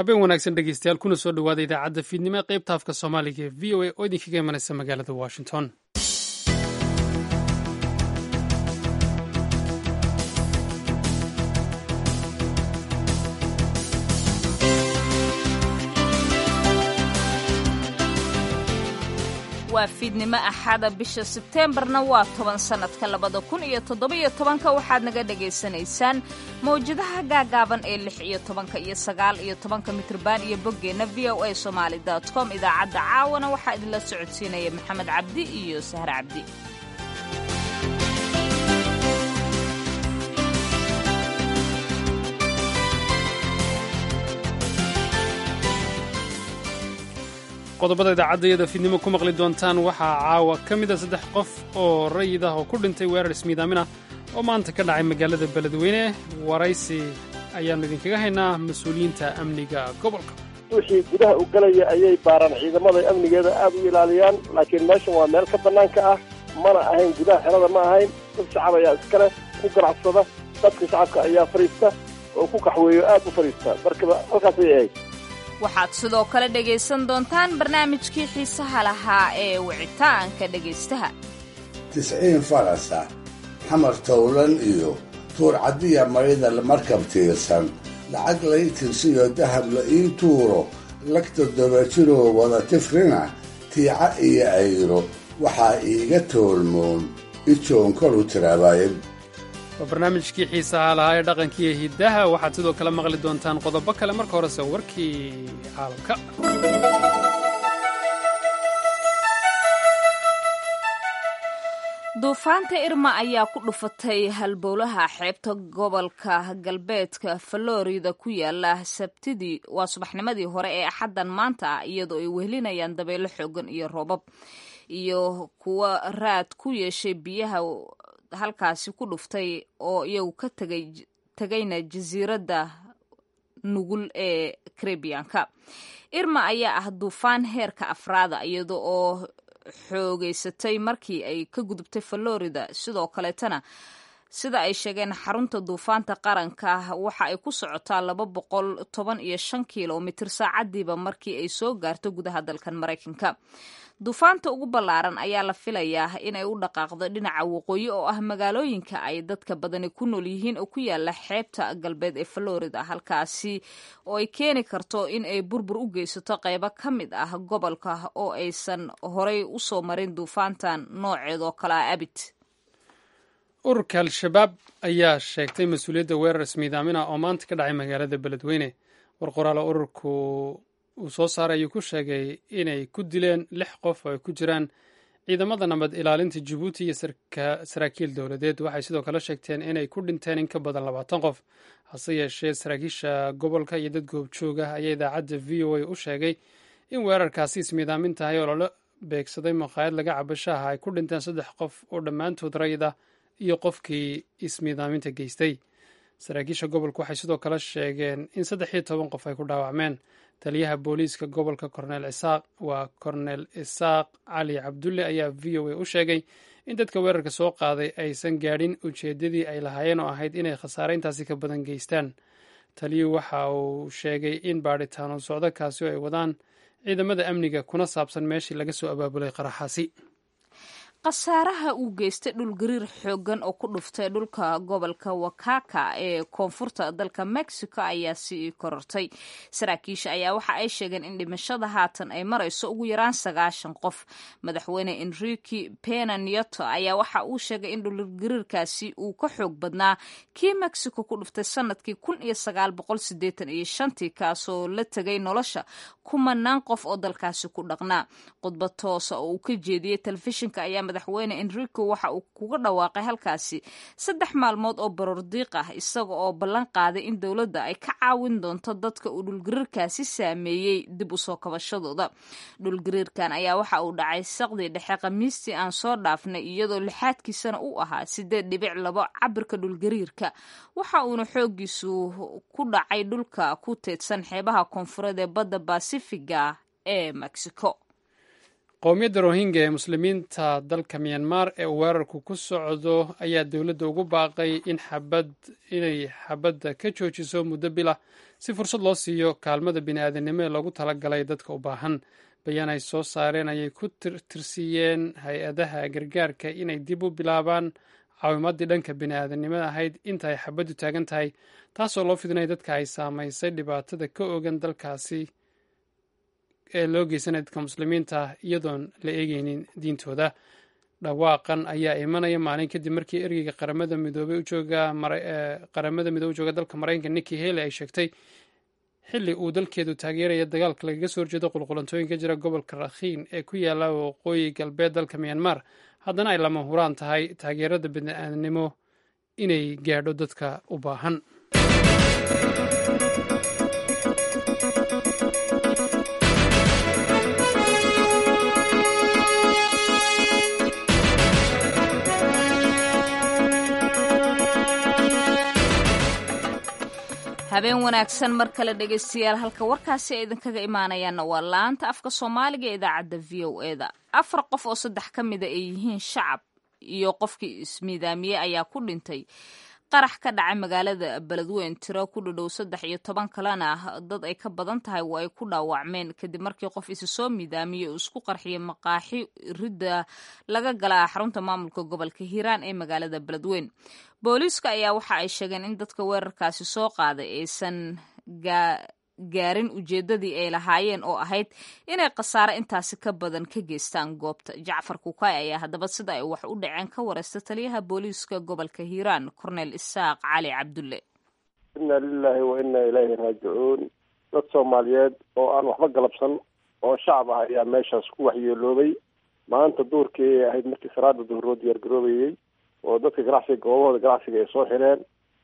habeen wanaagsan dhegeystayaal kuna soo dhowaada idaacadda fiidnimo ee qaybta afka soomaaliga ee v o a oo idinkaga imanaysa magaalada washington waa fiidnimo axada bisha sebteembarna waa toban sannadka labada kun iyo toddobiyo tobanka waxaad naga dhagaysanaysaan mawjadaha gaagaaban ee lix iyo tobanka iyo sagaal iyo tobanka mitrban iyo boggeenna v o a somaali com idaacadda caawana waxaa idinla socodsiinaya maxamed cabdi iyo sahre cabdi qodobada idaacadayada fiidnimo ku maqli doontaan waxaa caawa ka mida saddex qof oo rayid ah oo ku dhintay weerar ismiidaamin ah oo maanta ka dhacay magaalada beledweyne waraysi ayaannu idinkaga haynaa mas-uuliyiinta amniga gobolka wixii gudaha u galaya ayay baaraan ciidamada amnigeeda aad u ilaaliyaan laakiin meeshan waa meel ka bannaanka ah mana ahayn gudaha xerada ma ahayn dad shacab ayaa iskale ku ganacsada dadka shacabka ayaa fadhiista oo ku kaxweeyo aad u fadhiista markaba halkaasay ahayd waxaad sidoo kale dhegaysan doontaan barnaamijkii xiisaha lahaa ee wicitaanka dhegaystaha tisciin farasa xamar towlan iyo tuur caddiya maydal markab tiirsan lacag lay tirsiyo dahab la ii tuuro lagta dobajiroo wada tifrina tiica iyo ayro waxaa iiga toolmoon ijoon kolu tiraabaayay waa barnaamijkii xiisaha lahaa ee dhaqankiiyo hiddaha waxaad sidoo kale maqli doontaan qodobo kale marka horese warkii caalamka duufaanta irma ayaa ku dhufatay halbowlaha xeebta gobolka galbeedka falorida ku yaala sabtidii waa subaxnimadii hore ee axaddan maanta ah iyadoo ay wehelinayaan dabeelo xoogan iyo roobab iyo kuwa raad ku yeeshay biyaha halkaasi ku dhuftay oo iyagu ka tagay tegayna jasiiradda nugul ee karebiyanka irma ayaa ah duufaan heerka afraada iyada oo xoogeysatay markii ay ka gudubtay florida sidoo kaleetana sida ay sheegeen xarunta duufaanta qaranka waxa ay ku socotaa laba boqol toban iyo shan kilomitir saacadiiba markii ay soo gaarto gudaha dalkan maraykanka duufaanta ugu ballaaran ayaa la filayaa inay u dhaqaaqdo dhinaca waqooyi oo ah magaalooyinka ay dadka badani ku nool yihiin oo ku yaala xeebta galbeed ee florida halkaasi oo ay keeni karto in ay burbur u geysato qaybo ka mid ah gobolka oo aysan horay u soo marin duufaantan nooceed oo kale ah abid ururka al-shabaab ayaa sheegtay mas-uuliyadda weerar ismiidaamina oo maanta ka dhacay magaalada beledweyne war qoraalo ururku uu soo saaray ayuu ku sheegay inay ku dileen lix qof oo ay ku jiraan ciidamada nabad ilaalinta jabuuti iyo saraakiil dowladeed waxay sidoo kale sheegteen inay ku dhinteen in ka badan labaatan qof hase yeeshee saraakiisha gobolka iyo dad goobjooga ayaa idaacadda v o a u sheegay in weerarkaasi ismiidaamin tahay oo lala beegsaday maqaayad laga cabashaha ay ku dhinteen saddex qof oo dhammaantood rayid ah iyo qofkii ismiidaaminta geystay saraakiisha gobolka waxay sidoo kale sheegeen in saddex iyo toban qof ay ku dhaawacmeen taliyaha booliiska gobolka korneel isaaq waa korneel isaaq cali cabdulle ayaa v o a u sheegay in dadka weerarka soo qaaday aysan gaadhin ujeeddadii ay lahaayeen oo ahayd inay khasaare intaasi ka badan geystaan taliyuhu waxa uu sheegay in baadhitaano socdo kaasi oo ay wadaan ciidamada amniga kuna saabsan meeshii laga soo abaabulay qaraxaasi khasaaraha uu geystay dhul gariir xoogan oo ku dhuftay dhulka gobolka wakaka ee koonfurta dalka mexico ayaa sii korortay saraakiisha ayaa waxa ay sheegeen in dhimashada haatan ay marayso ugu yaraan sagaashan qof madaxweyne enrique pena nieto ayaa waxa uu sheegay in dhulgariirkaasi uu ka xoog badnaa kii mexico ku dhuftay sanadkii kun iyo sagaal boqol sideetan iyo shantii kaasoo la tegay nolosha kumanaan qof oo dalkaasi ku dhaqnaa khudbad toosa oo uu ka jeediyey telefishinka ayaa madaxweyne enrico waxa uu kuga dhawaaqay halkaasi saddex maalmood oo barordiiq ah isaga oo ballan qaaday in dowladda ay ka caawin doonto dadka uu dhulgariirkaasi saameeyey dib usoo kabashadooda dhulgariirkan ayaa waxa uu dhacay saqdii dhexe khamiistii aan soo dhaafnay iyadoo lixaadkiisana uu ahaa sideed dhibic labo cabirka dhulgariirka waxa uuna xoogiisu ku dhacay dhulka ku teedsan xeebaha koonfureed ee badda basifiga ee mexico qowmiyadda rohingya ee muslimiinta dalka myanmar ee uu weerarku ku socdo ayaa dowladda ugu baaqay in xabad inay xabadda ka joojiso muddo bilah si fursad loo siiyo kaalmada bini-aadamnimo ee loogu talagalay dadka u baahan bayaan ay soo saareen ayay ku tirsiiyeen hay-adaha gargaarka inay dib u bilaabaan caawimaddii dhanka bini-aadamnimada ahayd inta ay xabaddu taagan tahay taasoo loo fidinaya dadka ay saamaysay dhibaatada ka ogan dalkaasi ee loo geysanaya dadka muslimiinta ah iyadoon la eegeynin diintooda dhawaaqan ayaa imanaya maalin kadib markii ergeyga qaramada midoobey ujooga qaramada midoobe ujooga dalka maraykanka nikki haley ay sheegtay xilli uu dalkeedu taageeraya dagaalka lagaga soo horjeedo qulqulantooyinka jira gobolka rakhiin ee ku yaala waqooyi galbeed dalka myanmar haddana ay lama huraan tahay taageerada bini-aadnimo inay gaadho dadka u baahan habeen wanaagsan mar kale dhegaystayaal halka warkaasi ay idinkaga imaanayaanna waa laanta afka soomaaliga ee idaacadda v o e da afar qof oo saddex ka mida ay yihiin shacab iyo qofkii ismiidaamiyey ayaa ku dhintay qarax ka dhacay magaalada beledweyn tiro ku dhadhow saddex iyo toban kalena dad ay ka badan tahay waa ay ku dhaawacmeen kadib markii qof isi soo miidaamiyey uu isku qarxiyay maqaaxi ridda laga galaa xarunta maamulka gobolka hiiraan ee magaalada beledweyn booliiska ayaa waxa ay sheegeen in dadka weerarkaasi soo qaaday aysan gaarin ujeeddadii ay lahaayeen oo ahayd inay khasaare intaasi ka badan ka geystaan goobta jacfar kukaay ayaa haddaba sida ay wax u dhaceen ka wareysta taliyaha booliiska gobolka hiiraan cornel isaaq cali cabdulle inna lilaahi wa inna ilaahi raajicuun dad soomaaliyeed oo aan waxba galabsan oo shacab ah ayaa meeshaas ku waxyeeloobay maanta duurkii ay ahayd markii salaada duhuroo diyaargaroobayey oo dadka ganacsiga goobahooda ganacsiga ay soo xireen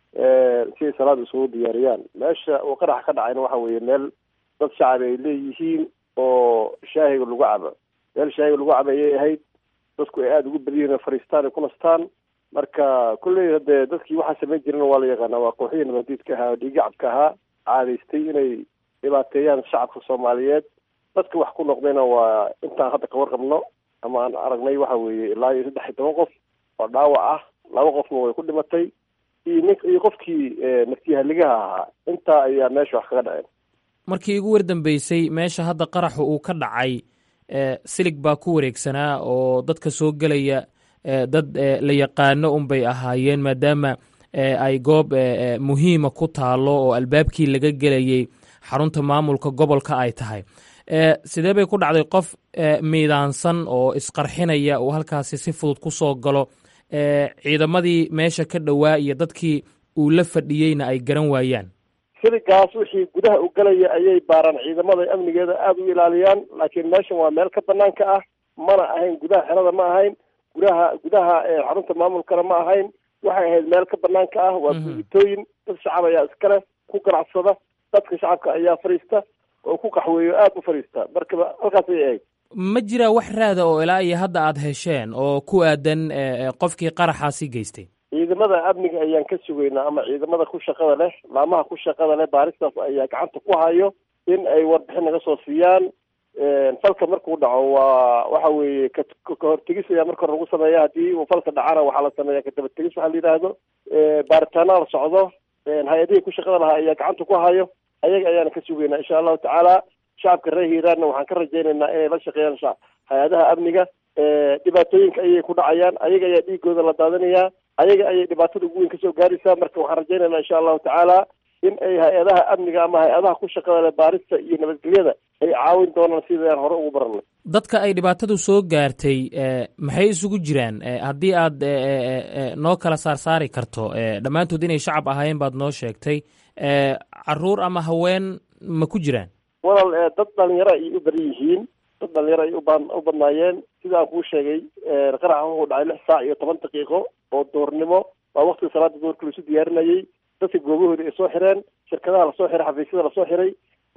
si ay salaada isugu diyaariyaan meesha uu qaraxa ka dhacayna waxa weeye meel dad shacab ay leeyihiin oo shaahiga lagu cabo meel shaahiga lagu cabo ayay ahayd dadku ay aada ugu badiyihin o fariistaan ay ku nastaan marka kulley hadee dadkii waxaa samayn jirana waa la yaqaanaa waa kooxihii nabadiidka ahaa oo dhiigacabka ahaa caadaystay inay dhibaateeyaan shacabka soomaaliyeed dadka wax ku noqdayna waa intaan hadda ka warqabno ama aan aragnay waxa weeye ilaa iyo saddex iyo toban qof oo dhaawac ah laba qofna way ku dhimatay iyo nin iyo qofkii naftiyahaligaha ahaa intaa ayaa meesha wax kaga dhaceen markii ugu wardambeysay meesha hadda qaraxu uu ka dhacay silig baa ku wareegsanaa oo dadka soo gelaya dad la yaqaano unbay ahaayeen maadaama ay goob muhiima ku taalo oo albaabkii laga gelayay xarunta maamulka gobolka ay tahay sidee bay ku dhacday qof miidaansan oo isqarxinaya uu halkaasi si fudud ku soo galo ciidamadii meesha ka dhowaa iyo dadkii uu la fadhiyeyna ay garan waayaan siligaas wixii gudaha u galaya ayay baaraan ciidamada amnigeeda aada u ilaaliyaan laakiin meeshan waa meel ka banaanka ah mana ahayn gudaha xerada ma ahayn gudaha gudaha xarunta maamulkana ma ahayn waxay ahayd meel ka banaanka ah waa guuditooyin dad shacab ayaa iskale ku ganacsada dadka shacabka ayaa fadhiista oo ku qaxweeyo aada u fadhiista marka halkaas ayay ahayd ma jiraa wax raada oo ilaa iyo hadda aada hesheen oo ku aadan qofkii qaraxaasi geystay ciidamada amniga ayaan ka sugaynaa ama ciidamada ku shaqada leh laamaha ku shaqada leh baaristaas ayaa gacanta ku hayo in ay warbixin naga soo siiyaan falka markuu dhaco waa waxa weeye ka kahortegis ayaa marka hore lagu sameeya haddii uu falka dhacana waxaa la sameeya kadabategis waxaa la yidhaahdo baaritaana la socdo hay-adihii ku shaqada lahaa ayaa gacanta ku hayo ayaga ayaana ka sugaynaa insha allahu tacaala shacabka reer hiiraanna waxaan ka rajaynaynaa inay la shaqeeyaan hay-adaha amniga dhibaatooyinka ayay ku dhacayaan ayaga ayaa dhiigooda la daadinayaa ayaga ayay dhibaatada ugu weyn kasoo gaaraysaa marka waxaan rajaynaynaa insha allahu tacaala in ay hay-adaha amniga ama hay-adaha ku shaqada leh baarista iyo nabadgelyada ay caawin doonaan sidaan hore ugu baranay dadka ay dhibaatadu soo gaartay maxay isugu jiraan haddii aad noo kala saarsaari karto dhammaantood inay shacab ahaayeen baad noo sheegtay caruur ama haween ma ku jiraan walal dad dhalinyaro ay u badan yihiin dad dhalinyaro ay uba u badnaayeen sida aan kuu sheegay qaraxa wuxuu dhacay lix saac iyo toban daqiiqo oo doornimo waa waktiga salaada doorka laisu diyaarinayay dadka goobahooda ay soo xireen shirkadaha lasoo xiray xafiisyada lasoo xiray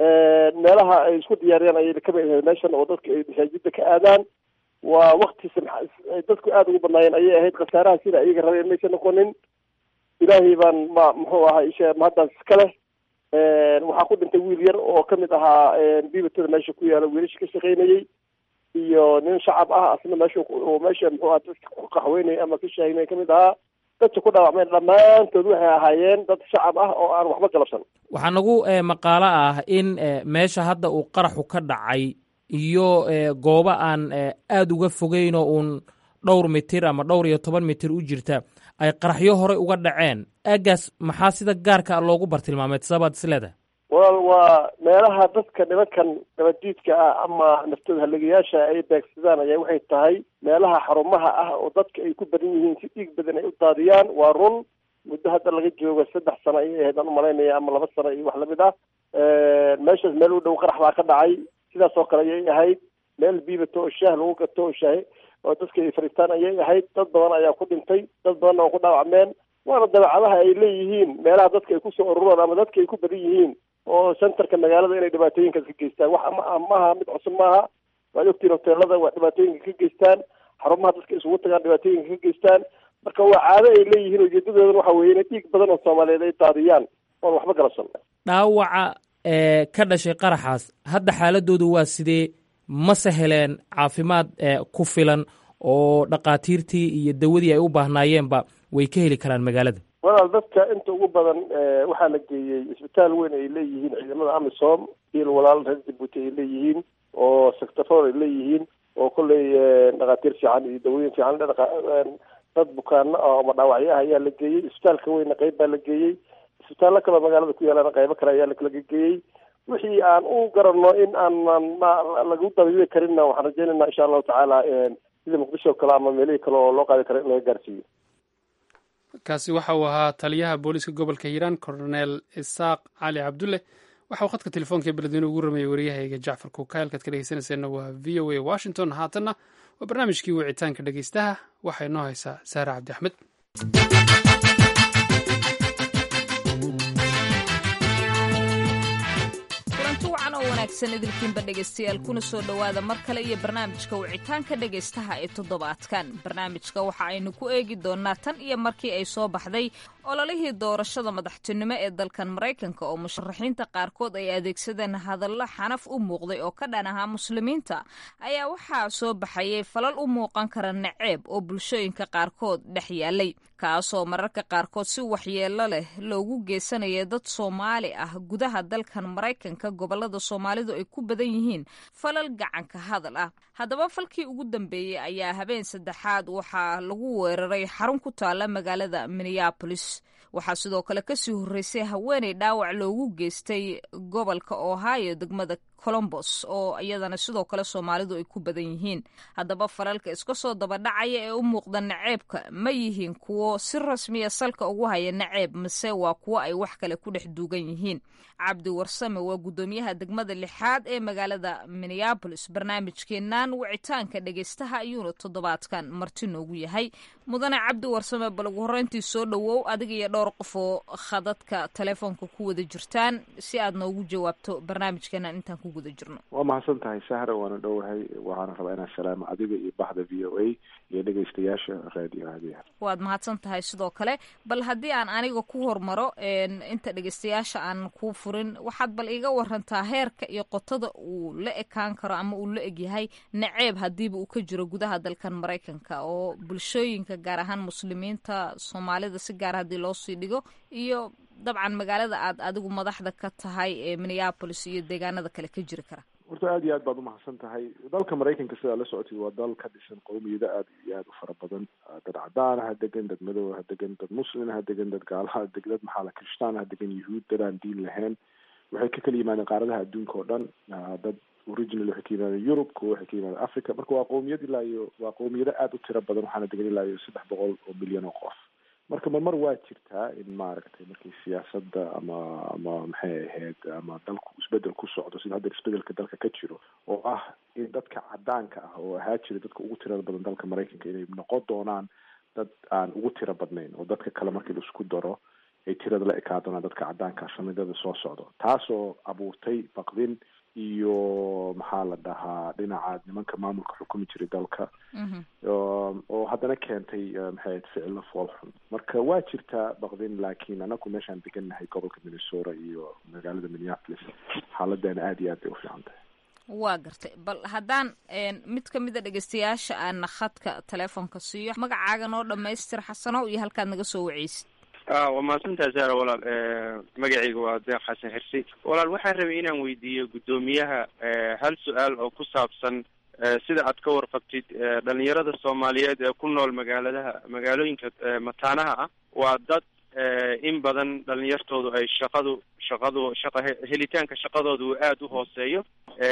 meelaha ay isku diyaariyaan ayay kamid ahayd meeshan oo dadka ay masaajida ka aadaan waa wakti dadku aada ugu badnaayeen ayay ahayd khasaaraha sida ayaga rabeen maysa noqonin ilaahay baan ma muxuu ahaa ishe mahaddaas iska leh waxaa ku dhintay wiil yar oo kamid ahaa bibatada meesha ku yaala wiilasha ka shaqaynayey iyo nin shacab ah asna meesha meesha muxuu aha dadka ku qaxweynaya ama ka shaahinaya kamid ahaa dadka ku dhaawacmeen dhammaantood waxay ahaayeen dad shacab ah oo aan waxba galabsan waxaa nagu maqaalo ah in meesha hadda uu qaraxu ka dhacay iyo goobo aan aada uga fogeynoo uun dhowr mitir ama dhowr iyo toban mitir u jirta ay qaraxyo horey uga dhaceen aagaas maxaa sida gaarka loogu bartilmaameed sabaad isleedahay walaal waa meelaha dadka nimankan nabaddiidka ah ama naftooda haligayaasha ay beegsadaan ayaa waxay tahay meelaha xarumaha ah oo dadka ay ku badan yihiin si dhiig badan ay u daadiyaan waa run muddo hadda laga joogo saddex sano ayay ahayd aan umalaynaya ama laba sano iyo wax lamid ah meeshaas meel u dhow qarax baa ka dhacay sidaas oo kale ayay ahayd meel biibato oo shaah lagu gato oo shaah oo dadka ay fariistaan ayay ahayd dad badan ayaa ku dhintay dad badanna oo ku dhaawacmeen waana dabeecadaha ay leeyihiin meelaha dadka ay kusoo ururaan ama dadka ay ku badan yihiin oo centerka magaalada inay dhibaatooyinkaas ka geystaan wax maaha mid cusub maaha waad ogtiin hoteelada waa dhibaatooyinka ka geystaan xarumaha dadka isugu tagaan dhibaatooyinka ka geystaan marka waa caado ay leeyihiin ujeedadoodana waxa weeye inay dhiig badan oo soomaaliyeed ay daadiyaan oon waxba galabsan dhaawaca ka dhashay qaraxaas hadda xaaladoodu waa sidee mase heleen caafimaad ku filan oo dhakhaatiirtii iyo dawadii ay u baahnaayeenba way ka heli karaan magaalada walaal dadka inta ugu badan waxaa la geeyey isbitaal weyn ay leeyihiin ciidamada amisom il walaal reer jabuuti ay leeyihiin oo sectafor ay leeyihiin oo kolley dhakhaatiir fiican iyo dawooyin fiican dad bukaano ah ama dhaawacyo ah ayaa la geeyey isbitaalka weyna qeyb baa la geeyey isbitaallo kaloo magaalada ku yaalana qaybo kale ayaa laga geeyey wixii aan u garanno in aanan lagu dabiibi karinna waxaan rajeynayna insha allahu tacaala sida muqdisho kale ama meelihii kale oo loo qaadi karo in laga gaarsiiyo kaasi waxa uu ahaa taliyaha booliiska gobolka hiiraan colonel isaaq cali cabdulle waxa uu khadka telefoonka beledweyne ugu rameeyey waryahayga jacfar kukaylkaad ka dhegeysanayseena waa v o a washington haatanna waa barnaamijkii wicitaanka dhegeystaha waxay noo haysaa saare cabdi axmed wanaagsan idilkiinba dhegaystayaal kuna soo dhowaada mar kale iyo barnaamijka wicitaanka dhegaystaha ee toddobaadkan barnaamijka waxa aynu ku eegi doonaa tan iyo markii ay soo baxday ololihii doorashada madaxtinimo ee dalkan maraykanka oo musharaxiinta qaarkood ay adeegsadeen hadallo xanaf u muuqday oo ka dhan ahaa muslimiinta ayaa waxaa soo baxayay falal u muuqan kara naceeb oo bulshooyinka qaarkood dhex yaalay kaasoo mararka qaarkood si waxyeello leh loogu geysanaya dad soomaali ah gudaha dalkan maraykanka gobolada soomaalidu ay ku badan yihiin falal gacanka hadal ah haddaba falkii ugu dambeeyey ayaa habeen saddexaad waxaa lagu weeraray xarun ku taala magaalada minneabolis waxaa sidoo kale kasii horreysay haweeney dhaawac loogu geystay gobolka ohio degmada colombos oo iyadana sidoo kale soomaalidu ay ku badan yihiin haddaba falalka iska soo dabadhacaya ee u muuqda naceebka ma yihiin kuwo si rasmiya salka ugu haya naceeb mise waa kuwo ay wax kale ku dhex duugan yihiin cabdi warsame waa guddoomiyaha degmada lixaad ee magaalada minneabolis barnaamijkeennan wicitaanka dhegeystaha ayuuna toddobaadkan marti noogu yahay mudane cabdi warsame bal ugu horreyntii soo dhowow adiga iyo dhowr qof oo khadadka telefoonka ku wada jirtaan si aad noogu jawaabto barnaamijkeennan intaan ku guda jirno waa mahadsan tahay sahra waana dhowahay waxaana rabaa inaan salaamo adiga iyo baxda v o a iyo dhegeystayaasha raadiyo aadiya waad mahadsan tahay sidoo kale bal haddii aan aniga ku hormaro inta dhegeystayaasha aan kuu furin waxaad bal iga warantaa heerka iyo qotada uu la ekaan karo ama uu la egyahay naceeb haddiiba uu ka jiro gudaha dalkan maraykanka oo bulshooyinka gaar ahaan muslimiinta soomaalida si gaar haddii loo sii dhigo iyo dabcan magaalada aad adigu madaxda ka tahay ee minneabolis iyo deegaanada kale ka jiri kara horta aad iyo aad baad umahadsan tahay dalka maraykanka sidaa la socotid waa dal ka dhisan qowmiyado aad iyo aad u fara badan dad cadaan ha degan dad madow ha degan dad muslin ha degan dad gaalaha deg dad maxaala kirishtaan ha degan yuhuud dad aan diin lahayn waxay ka kala yimaadeen qaaradaha adduunka oo dhan dad original waxay ka yimaadeen yurub kuwa waxay ka yimaadeen africa marka waa qowmiyad ilaa iyo waa qowmiyado aad u tiro badan waxaana degan ilaa iyo saddex boqol oo milyan oo qof marka marmar waa jirtaa in maaragtay markii siyaasadda ama ama maxay ahayd ama dalku isbedel ku socdo sida hadda isbedelka dalka ka jiro oo ah in dadka cadaanka ah oo ahaa jira dadka ugu tirada badan dalka maraykanka inay noqon doonaan dad aan ugu tiro badnayn oo dadka kale markii la isku daro ay tirada la ekaa doonaan dadka cadaanka ah sanadada soo socdo taasoo abuurtay baqdin iyo maxaa la dhahaa dhinaca nimanka maamulka xukumi jiray dalka oo haddana keentay maxay ahayd ficilo foolxun marka waa jirtaa baqdin laakiin anaku meeshaan degannahay gobolka minnesota iyo magaalada minneapolis xaaladeena aada iyo aad bay u fiican tahay waa gartay bal haddaan mid ka mid a dhegeystayaasha aana khadka teleefonka siiyo magacaaga noo dhamaystir xasano iyo halkaad naga soo waceysid waa mahadsantaha sara walaal magacayga waa deeq xasan xirsi walaal waxaan rabay inaan weydiiyo guddoomiyaha hal su-aal oo ku saabsan sida aad ka warqabtid dhalinyarada soomaaliyeed ee ku nool magaaladaha magaalooyinka mataanaha ah waa dad in badan dhalinyartoodu ay shaqadu shaqadu shaqa helitaanka shaqadooda uu aada u hooseeyo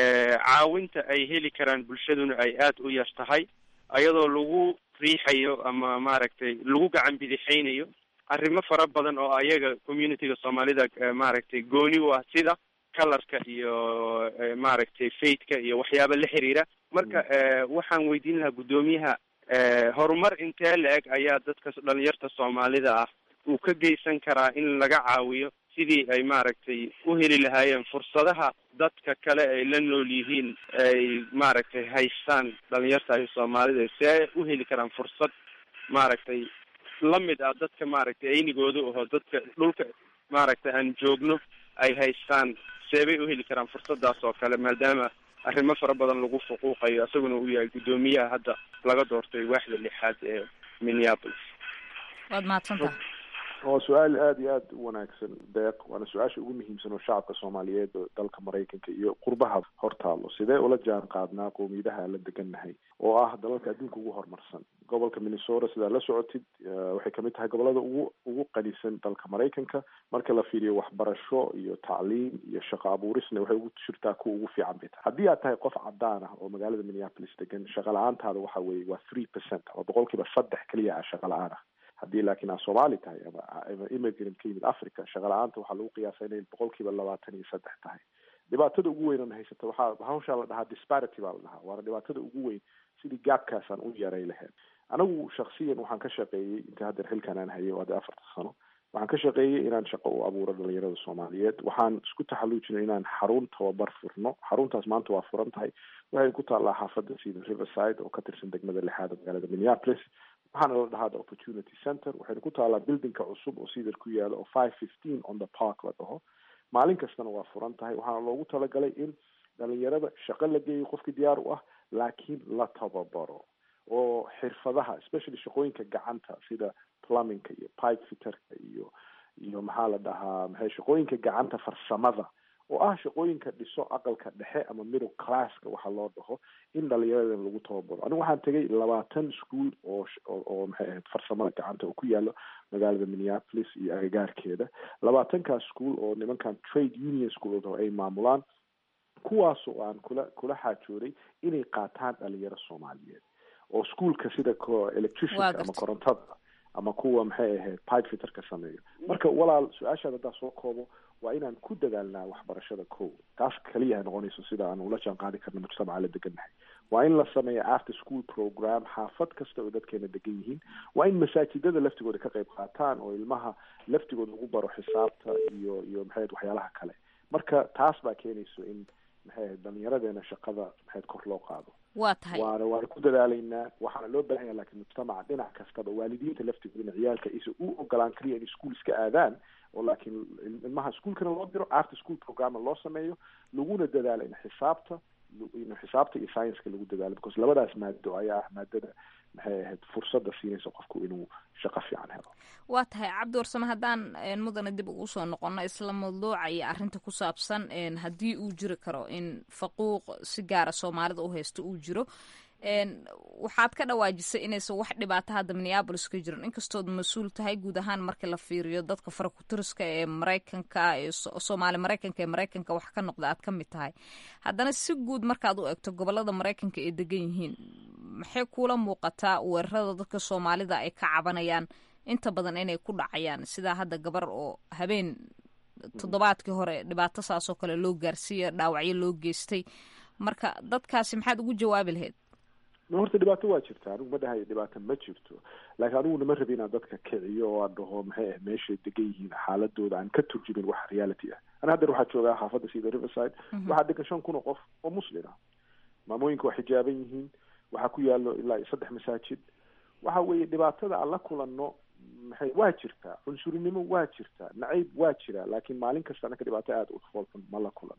caawinta ay heli karaan bulshaduna ay aada u yar tahay ayadoo lagu riixayo ama maaragtay lagu gacan bidixaynayo arrimo fara badan oo ayaga communityga soomaalida maaragtay gooni u ah sida kalarka iyo maaragtay faithka iyo waxyaaba la xiriira marka waxaan weydiin lahaa guddoomiyaha horumar intee la-eg ayaa dadka dhalinyarta soomaalida ah uu ka geysan karaa in laga caawiyo sidii ay maaragtay u heli lahaayeen fursadaha dadka kale ay la nool yihiin ay maaragtay haystaan dhalinyarta ay soomaalida si ay u heli karaan fursad maaragtay lamid ah dadka maaragtay aynigooda aho dadka dhulka maaragtay aan joogno ay haystaan seebay u heli karaan fursadaas oo kale maadaama arrimo fara badan lagu fuquuqayo isaguna uu yahay guddoomiyaha hadda laga doortay waaxda lixaad ee minneapolis waad mahadsantaha waa su-aal aada iyo aada u wanaagsan deeq waana su-aasha ugu muhiimsan oo shacabka soomaaliyeed oo dalka maraykanka iyo qurbaha hortaalo sidee ula jaan qaadnaa qowmiyadaha la degannahay oo ah dalalka adduunka ugu horumarsan gobolka minnesota sidaa la socotid waxay kamid tahay gobolada ugu ugu qanisan dalka maraykanka marka la fiiriyo waxbarasho iyo tacliim iyo shaqo abuurisna waxay ugu jirtaa kuwa ugu fiican bay tahay haddii aad tahay qof cadaan ah oo magaalada minneapolis degan shaqa la-aantaada waxa weeye waa three percent ama boqolkiiba saddex keliya ah shaqa la-aan ah haddii laakiin aad soomaali tahay ama ama immigrant ka yimid africa shaqa la-aanta waxaa lagu qiyaasa inay boqolkiiba labaatan iyo saddex tahay dhibaatada ugu weyn oon haysata waxaa hawshaa la dhahaa disparity baa la dhahaa waana dhibaatada ugu weyn sidii gaabkaasaan u yaray lahayn anigu shaksiyan waxaan ka shaqeeyey inta haddeer xilkan aan hayay waade afarta sano waxaan ka shaqeeyey inaan shaqo u abuuro dhalinyarada soomaaliyeed waxaan isku taxalluujinay inaan xarun tababar furno xaruntaas maanta waa furan tahay waxay ku taallaa xaafadda sida riverside oo ka tirsan degmada lixaad oo magaalada minneapolis waxaana la dhahaa the opportunity center waxayna ku taallaa buildingka cusub oo sidar ku yaala oo five fifteen on the park la dhaho maalin kastana waa furan tahay waxaana loogu talagalay in dhalinyarada shaqo la geeyo qofkii diyaar u ah laakiin la tababaro oo xirfadaha especially shaqooyinka gacanta sida plumbingka iyo pipe fitterka iyo iyo maxaa la dhahaa maxay shaqooyinka gacanta farsamada oo ah shaqooyinka dhiso aqalka dhexe ama middle classka waxa loo dhaho in dhalinyaradan lagu tababaro anigu waxaan tegay labaatan school oo oo maxay ahayd farsamada gacanta oo ku yaalo magaalada minneapolis iyo agagaarkeeda labaatankaas school oo nimankan trade union school oo ay maamulaan kuwaas oo aan kula kula xaajooday inay qaataan dhalinyaro soomaaliyeed oo schoolka sida electricianka ama korontada ama kuwa maxay ahayd pipe fitterka sameeyo marka walaal su-aashaad haddaa soo koobo waa inaan ku dadaalnaa waxbarashada ko taas kaliya noqonayso sida aan ula jaan qaadi karno mujtamaca la degannahay waa in la sameeya after school program xaafad kasta oo dadkeena degan yihiin waa in masaajidada laftigooda ka qayb qaataan oo ilmaha laftigooda ugu baro xisaabta iyo iyo maxayd waxyaalaha kale marka taas baa keenayso in maxay ahayd dhalinyaradeena shaqada maxayd kor loo qaado waa tahay waana waana ku dadaalaynaa waxaana loo baahan yaha lakiin mujtamaca dhinac kastaba waalidiinta laftigoodana ciyaalka isa u ogolaan kaliya inay school iska aadaan oo laakiin ilmaha schoolkana loo diro after school programa loo sameeyo laguna dadaalo in xisaabta in xisaabta iyo scienska lagu dadaalo because labadaas maado ayaa ah maadada maxay ahayd fursadda siinaysa qofku inuu shaqo fiican helo waa tahay cabdi warsame haddaan mudane dib ugu soo noqono isla mawduuca iyo arrinta ku saabsan haddii uu jiri karo in faquuq si gaara soomaalida u haysto uu jiro waxaad ka dhawaajisay inaysan wax dhibaato hadda minneabolis ka jirin inkastood mas-uul tahay guud ahaan markii la fiiriyo dadka farakutiriska ee maraykanka ee soomaali maraykanka ee maraykanka wax ka noqda aad ka mid tahay haddana si guud markaad u egto gobolada maraykanka ay degan yihiin maxay kuula muuqataa weerarada dadka soomaalida ay ka cabanayaan inta badan inay ku dhacayaan sidaa hadda gabar oo habeen toddobaadkii hore dhibaato saasoo kale loo gaarsiiya dhaawacyo loo geystay marka dadkaasi maxaad ugu jawaabi lahayd horta dhibaato waa jirta anigu ma dhahayo dhibaato ma jirto laakiin aniguna ma rabi inaan dadka kiciyo oo aan dhaho maxay ah meeshay degan yihiin xaaladooda aan ka turjumin wax reality ah ana haddeer waxaa joogaa xaafadda sida riverside waxaa degan shan kun oo qof oo muslim ah maamooyinka waa xijaaban yihiin waxaa ku yaalo ilaa saddex masaajid waxa weeye dhibaatada aan la kulanno maxay waa jirtaa cunsurinimo waa jirtaa nacayb waa jira laakiin maalin kasta anaka dhibaato aada u foolxun ma la kulano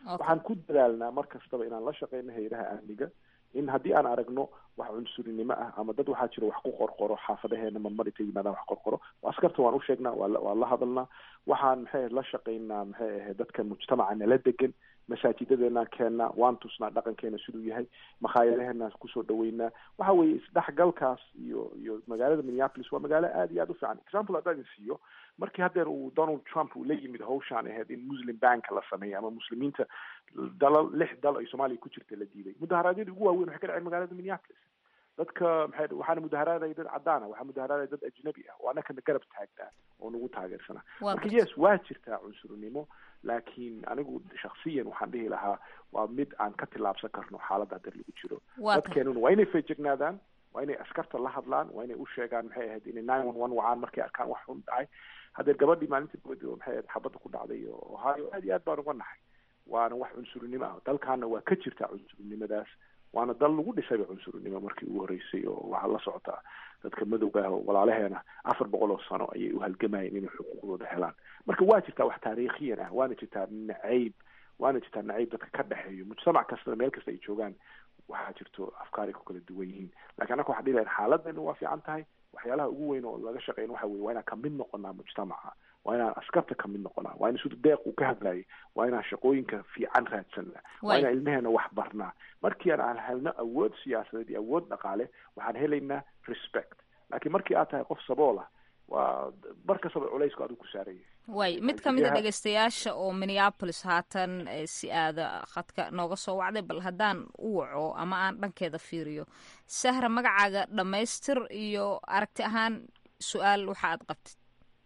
waxaan ku dadaalnaa mar kastaba inaan la shaqeyno hayadaha amniga in haddii aan aragno wax cunsurinimo ah ama dad waxaa jira wax ku qorqoro xaafadaheena marmar intay yimaadaan wax qorqoro askarta waan usheegnaa waa waan la hadalnaa waxaan maxay ahayd la shaqeynaa maxay ahayd dadka mujtamaca nala degan masaajidadeenaan keennaa waan tusnaa dhaqankeena siduu yahay makhaayadaheenaan kusoo dhaweynaa waxa weeye isdhexgalkaas iyo iyo magaalada minneapolis waa magaalo aad iyo aad u fiican example haddaan idin siiyo markii haddeer uu donald trump uu la yimid hawshaan ahayd in muslim banka la sameeyo ama muslimiinta dalal lix dal ay soomaaliya ku jirta la diiday mudaharaadyadii ugu waaweyn waxay ka dhaceen magaalada minneapolis dadka maxay waxaana mudaharaadaya dad caddaana waxaa mudaharaadaya dad ajnabi ah oo annakana garab taagnaa oo nagu taageersanaa marka yes waa jirtaa cunsurnimo laakiin anigu shaksiyan waxaan dhihi lahaa waa mid aan ka tillaabsan karno xaaladda hadda lagu jiro dadkeenuna waa inay feejignaadaan waa inay askarta la hadlaan waa inay u sheegaan maxay ahayd inay nine one one wacaan markay arkaan wax xun dhacay haddee gabadhii maalintii boodi oo maxay ahayd xabadda ku dhacday oo ohio aad iyo aad baan uga nahay waana wax cunsurnimo ah dalkaana waa ka jirtaa cunsurnimadaas waana dal lagu dhisayba cunsurnimo markii ugu horreysay oo waxaa la socotaa dadka madowga ah oo walaalaheena afar boqol oo sano ayay u halgamayeen inay xuquuqdooda helaan marka waa jirtaa wax taariikhiyan ah waana jirtaa nacayb waana jirtaa nacayb dadka ka dhexeeyo mujtamac kastana meel kasta ay joogaan waxaa jirto afkaar ay ku kala duwan yihiin lakin annaka waxaan dhihi lahayn xaaladdeena waa fiican tahay waxyaalaha ugu weyn oo laga shaqeyn waxa weye waa inaan kamid noqonaa mujtamaca waa inaan askarta kamid noqonaa waa in sida deeq uu ka hadlayay waa inaan shaqooyinka fiican raadsanaa waa inaan ilmaheena wax barnaa markii aan helno awood siyaasadeed iyo awood dhaqaale waxaan helaynaa respect laakiin markii aad tahay qof sabool ah waa mar kastaba culaysku adigu ku saaraya way mid ka mid a dhegeystayaasha oo minneapolis haatan si aada khadka nooga soo wacday bal haddaan u waco ama aan dhankeeda fiiriyo sahra magacaaga dhammaystir iyo aragti ahaan su-aal waxa aad qabtid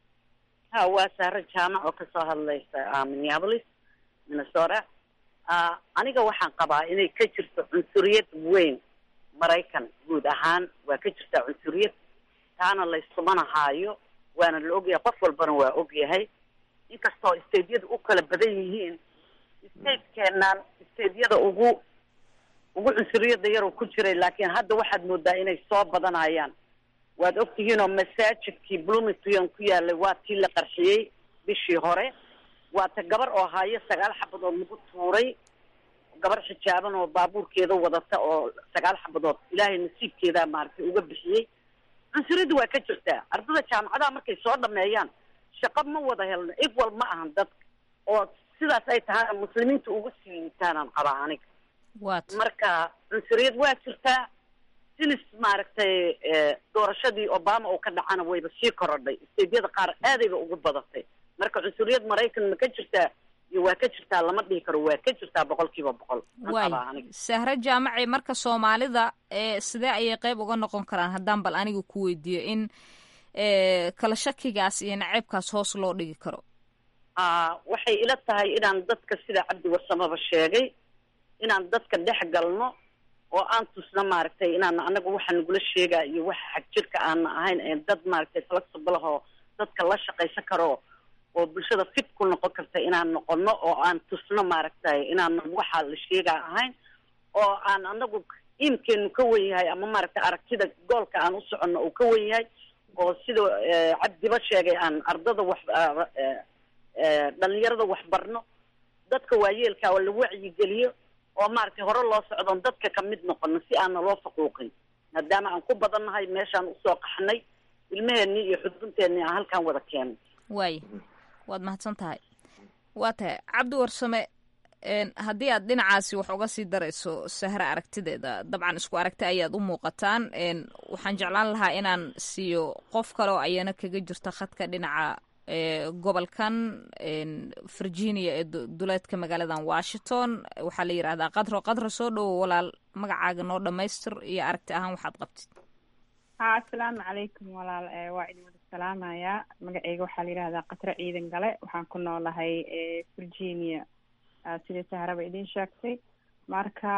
ha waa sahro jaamac oo kasoo hadlaysa minneapolis minnesota aniga waxaan qabaa inay ka jirto cunsuriyad weyn maraykan guud ahaan waa ka jirtaa cunsuriyad taana laysumanahaayo waana la ogyahay qof walbana waa ogyahay inkastoo stateyada u kala badan yihiin statekeenaan stateyada ugu ugu cunsuriyada yaroo ku jiray laakiin hadda waxaad moodaa inay soo badanayaan waad ogtihiin oo masaajidkii bloomington ku yaalay waa tii la qarxiyey bishii hore waa ta gabar oo haayo sagaal xabadood lagu tuuray gabar xijaaban oo baabuurkeeda wadata oo sagaal xabadood ilaahay nasiibkeedaa maaragtay uga bixiyey cunsuriyadda waa ka jirtaa ardada jaamacadaha markay soo dhameeyaan shaqo ma wada helno equal ma ahan dadka oo sidaas ay tahay muslimiinta uga sii liitaanaan qabaa aniga marka cunsuriyad waa jirtaa sinis maaragtay doorashadii obama oo ka dhacana wayba sii korodhay steydyada qaar aadayba ugu badatay marka cunsuriyad maraykan ma ka jirtaa iyo waa ka jirtaa lama dhihi karo waa ka jirtaa boqol kiiba boqol waay sahre jaamaci marka soomaalida sidee ayay qeyb uga noqon karaan haddaan bal aniga ku weydiiyo in kala shakigaas iyo naceybkaas hoos loo dhigi karo waxay ila tahay inaan dadka sida cabdi warsamaba sheegay inaan dadka dhex galno oo aan tusno maaragtay inaan anaga waxa nagula sheegaa iyo waxa xag jirka aana ahayn ee dad maaragtay flexible ahoo dadka la shaqaysan karo oo bulshada fit ku noqon karta inaan noqono oo aan tusno maaragtay inaan waxaa la sheegaa ahayn oo aan anagu iimkeenu ka wen yahay ama maaragtay aragtida goolka aan u soconno uu ka wen yahay oo sida cabdiba sheegay aan ardada wax dhalinyarada wax barno dadka waayeelka oo la wacyigeliyo oo maaragtay hore loo socdoon dadka kamid noqono si aana loo faquuqin maadaama aan ku badannahay meeshaan usoo qaxnay ilmaheenii iyo xudunteennii aan halkaan wada keenay waay waad mahadsan tahay waa tahay cabdi warsame haddii aad dhinacaasi wax uga sii darayso sahre aragtideeda dabcan isku aragti ayaad u muuqataan waxaan jeclaan lahaa inaan siiyo qof kale oo ayana kaga jirta khadka dhinaca gobolkan virginia ee duleedka magaaladan washington waxaa la yidhahdaa qadro qadro soo dhowo walaal magacaaga noo dhamaystir iyo aragti ahaan waxaad qabtid ha assalaamu calaykum walaal waa idin wada salaamayaa magaceyga waxaa la yidhahdaa qatro ciidan gale waxaan ku noolahay virginia sida saharaba idin sheegtay marka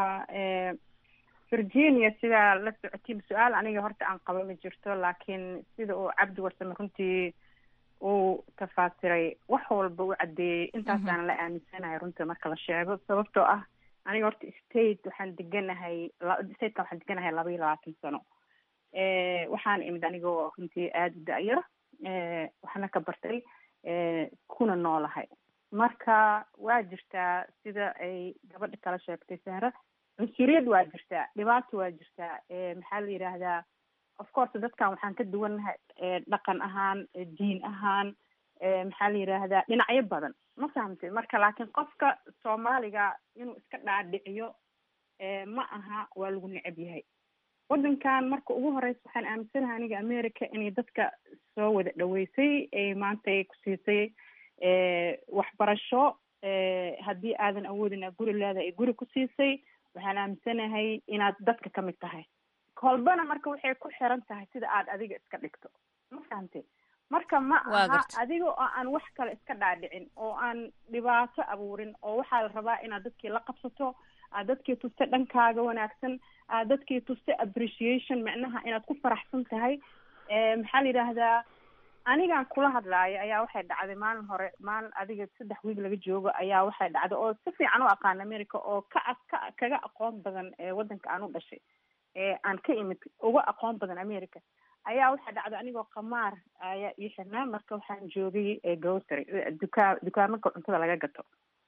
virginia sidaa la socotiin su-aal aniga horta aan qaba ma jirto laakiin sida uu cabdi warsame runtii uu tafaasiray wax walba u caddeeyey intaasaana la aaminsanahay runta marka la sheego sababtoo ah aniga horta state waxaan deganahay stateka waxaan deganahay laba iyo labaatan sano waxaan imid anigoo runtii aada u da-yar waxna ka bartay kuna noolahay marka waa jirtaa sida ay gabadha kala sheegtay sahra cunsuriyad waa jirtaa dhibaato waa jirtaa maxaa la yidhaahdaa of course dadkan waxaan ka duwannahay dhaqan ahaan diin ahaan maxaa la yidhaahdaa dhinacyo badan ma fahamtay marka laakiin qofka soomaaliga inuu iska dhaadhiciyo ma aha waa lagu necab yahay waddankan marka ugu horeysa waxaan aaminsanahay aniga america inay dadka soo wada dhaweysay ay maanta ay ku siisay waxbarasho haddii aadan awoodin guri leeda ay guri ku siisay waxaan aaminsanahay inaad dadka ka mid tahay kolbana marka waxay ku xiran tahay sida aad adiga iska dhigto ma fahamtay marka ma aha adiga oo aan wax kale iska dhaadhicin oo aan dhibaato abuurin oo waxaa la rabaa inaad dadkii la qabsato aad dadkii tusta dhankaaga wanaagsan aad dadkii tusta appreciation micnaha inaad ku faraxsan tahay maxaa la yidhaahdaa anigaan kula hadlaayo ayaa waxay dhacday maalin hore maalin adiga saddex wiig laga joogo ayaa waxay dhacday oo si fiican u aqaan america oo ka ka kaga aqoon badan waddanka aan u dhashay aan ka imid uga aqoon badan america ayaa waxaa dhacday anigoo qamaar ayaa ii xirnaa marka waxaan joogay grocery dukaa dukaamanka cuntada laga gato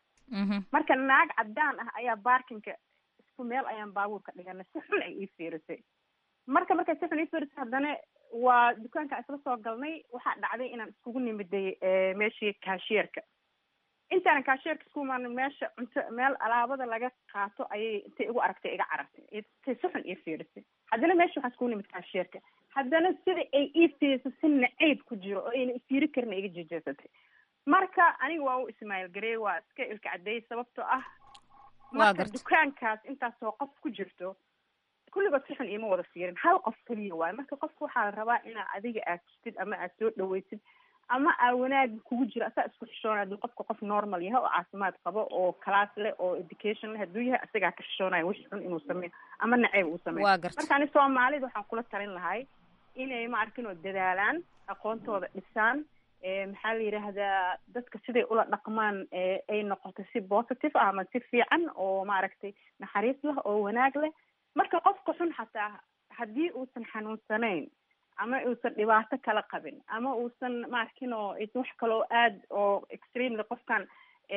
marka naag caddaan ah ayaa baarkinka isku meel ayaan baabuurka dhiganay si xun ay ii fiirisay marka markay si xun ii fiirisay haddana waa dukaanka isla soo galnay waxaa dhacday inaan iskugu nimiday meeshii kaashierka intaanan kaashierka isku imaano meesha cunto meel alaabada laga qaato ayay intay igu aragtay iga carartay intay si xun ii fiirisay haddana meesha waxaan iskugu nimid kaashierka haddana sida ay ii fiirisay si nacayb ku jiro oo ayna ifiiri karin iga jejeesatay marka aniga waa u ismaaiil garey waa iska ilka cadeeyey sababtoo ah marka dukaankaas intaasoo qof ku jirto kulligood si xun iima wada fiirin hal qof keliya waayo marka qofka waxaa la rabaa inaa adiga aad tustid ama aad soo dhaweysid ama aa wanaag kugu jiro asaa isku xishoonay hadduu qofka qof normal yahay oo caafimaad qabo oo class leh oo education leh hadduu yahay isagaa ka xishoonaya wixii xun inuu sameeyo ama naceyb uu sameeyo marka ani soomaalida waxaan kula talin lahay inay ma arkin oo dadaalaan aqoontooda dhisaan maxaa la yidhaahdaa dadka siday ula dhaqmaan ay noqoto si positive ah ama si fiican oo maaragtay naxariis leh oo wanaag leh marka qofka xun xataa haddii uusan xanuunsanayn ama uusan dhibaato kala qabin ama uusan maarkin oo aysan wax kaloo aad oo extremely qofkan